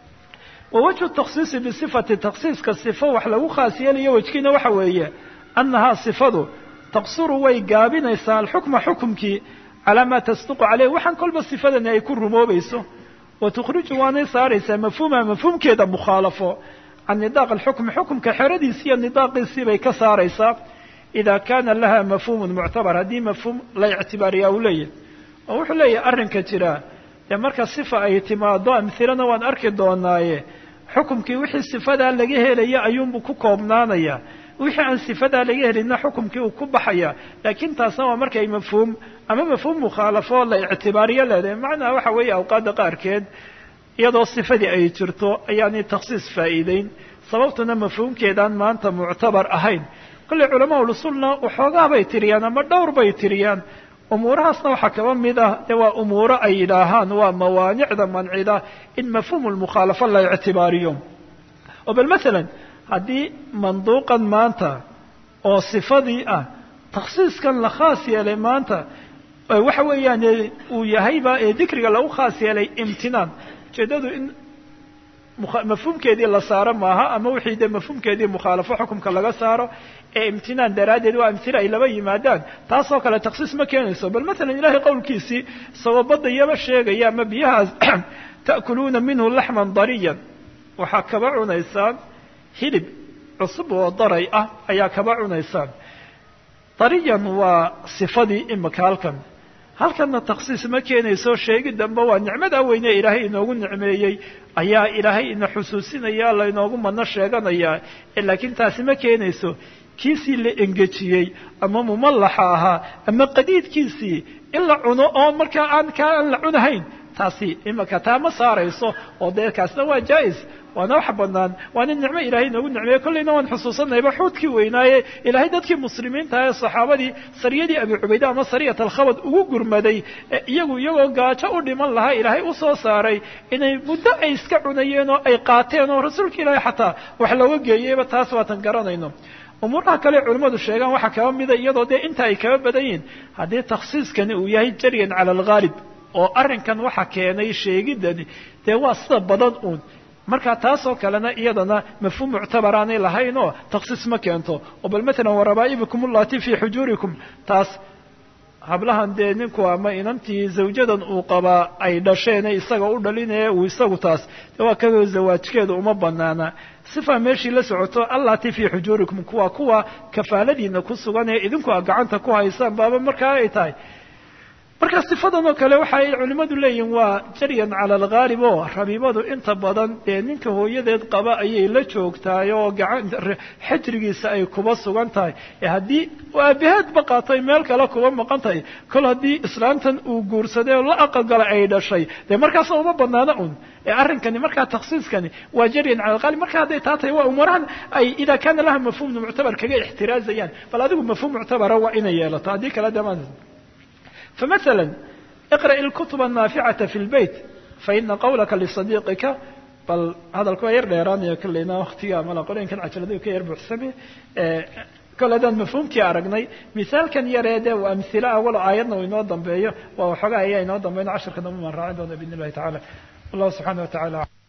wa wajhu taksiisi bisifati taksiiska sifo wax lagu khaas yeelayo wejkiina waxa weeye annahaa sifadu taqsuru way gaabinaysaa alxukma xukumkii calaa maa tasduqu caleyh waxaan kolba sifadani ay ku rumoobayso wtukhriju waanay saaraysaa mafhuumaha mafhuumkeeda mukhaalafo can nidaaq alxukmi xukumka xeradiisi iyo nidaaqiisii bay ka saaraysaa ida kana laha mafhuumun muctabar haddii mafhuum la ictibaariyaa uu leeyahy oo wuxuu leeyahay arrinka jira dee marka sifa ay timaado amhilana waan arki doonaaye xukumkii wixii sifadaa laga helaya ayuunbuu ku koobnaanaya wixii aan sifadaa laga helina xukumkii uu ku baxaya laakiin taasna waa markay mafhuum ama mafhuum mukhaalafo la ictibaariyo leedahay macnaha waxa weeye awqaadda qaarkeed iyadoo sifadii ay jirto ayaanay taksiis faa'iideyn sababtuna mafhuumkeedaan maanta muctabar ahayn kolley culamaa ulusulna waxoogaa bay tiriyaan ama dhowr bay tiriyaan umuurahaasna waxaa kaba mid ah dee waa umuuro ay yidhaahaan waa mawaanicda mancida in mafhuum lmukhaalafa la ictibaariyo oo bal maalan haddii manduuqan maanta oo sifadii ah taksiiskan la khaas yeelay maanta waxa weeyaan uu yahayba ee dikriga lagu khaas yeelay imtinaan ujeedadu in mafhuumkeedii la saaro maaha ama wixii dee mafhuumkeedii mukhaalafo xukumka laga saaro ee imtinaan daraaddeed waa amhila ay laba yimaadaan taasoo kale taksiis ma keenayso bal maalan ilahay qowlkiisii isagoo badda iyaba sheegaya ama biyahaas ta'kuluuna minhu laxman dariyan waxaa kaba cunaysaan hilib cusub oo daray ah ayaa kaba cunaysaan dariyan waa sifadii imika halkan halkanna taksiis ma keenayso sheegi dambe waa nicmada weyne ilaahay inoogu nicmeeyey ayaa ilaahay ina xusuusinaya lainoogu madno sheeganayaa laakiin taasi ma keenayso kiisii la engejiyey ama mumallaxa ahaa ama qadiidkiisii in la cuno oo markaa aan kaa aan la cunahayn taasi imika taa ma saarayso oo dee kaasna waa jaa-is waana wax banaan waana nicmo ilahay inoogu nicmeeye kollayna waan xusuusanayba xuudkii weynaaye ilaahay dadkii muslimiinta ee saxaabadii sariyadii abi cubayde ama sariyat alkhabad ugu gurmaday iyagu iyagoo gaajo u dhiman lahaa ilaahay usoo saaray inay muddo ay iska cunayeen oo ay qaateen oo rasuulka ilaahay xataa wax looga geeyeyba taas waatan garanayno umuuraha kale culimmadu sheegaan waxaa kaba mida iyadoo dee inta ay kaba badan yihin haddii taksiiskani uu yahay jaryan cala alghaalib oo arrinkan waxa keenay sheegidani dee waa sida badan uun marka taasoo kalena iyadana mafhuum muctabaraanay lahayn oo taksiis ma keento oo bal matalan warabaa'ibikum ullati fii xujuurikum taas hablahan dee ninku ama inantii zawjadan uu qabaa ay dhasheene isaga u dhalinaya uu isagu taas de waa kadoo zawaajkeedu uma banaana sifa meeshii la socoto allati fii xujuurikum kuwa kuwa kafaaladiina ku sugan ee idinku a gacanta ku haysaan baaba markaa ay tahay marka sifadan oo kale waxa ay culimmadu leeyihin waa jaryan cala alghaalib oo rabiibadu inta badan dee ninka hooyadeed qaba ayay la joogtahay oo gacan xajrigiisa ay kuba sugan tahay ee haddii aabaheedba qaatay meel kale kuba maqan tahay kol haddii islaamtan uu guursaday oo la aqalgala ay dhashay dee markaas uma banaana un ee arrinkani markaa taksiiskani waa jaryan cala alghaalib marka hadday taa tahay waa umarahan ay idaa kaana laha mafhuumna muctabar kaga ixtiraazayaan bal adigu mafhuum muctabara waa inay yeelato haddii kale dama فمثلا اقرأ الكتب النافعة في البيت فإن قولك لصديقك بل هذا الكو ير دheeraanaya kلeyna wktiga mala qolinkan cajaladu ka yar buuxsame kole adaan mafhuumkii aragnay misaalkan yareede waa amhila awalo aayadna uu inoo dambeeyo waa waxoogaa ayaa inoo dambeyn casharka dambe maan raacin doona bidn الlahi taعala والله سبحانه وتعالى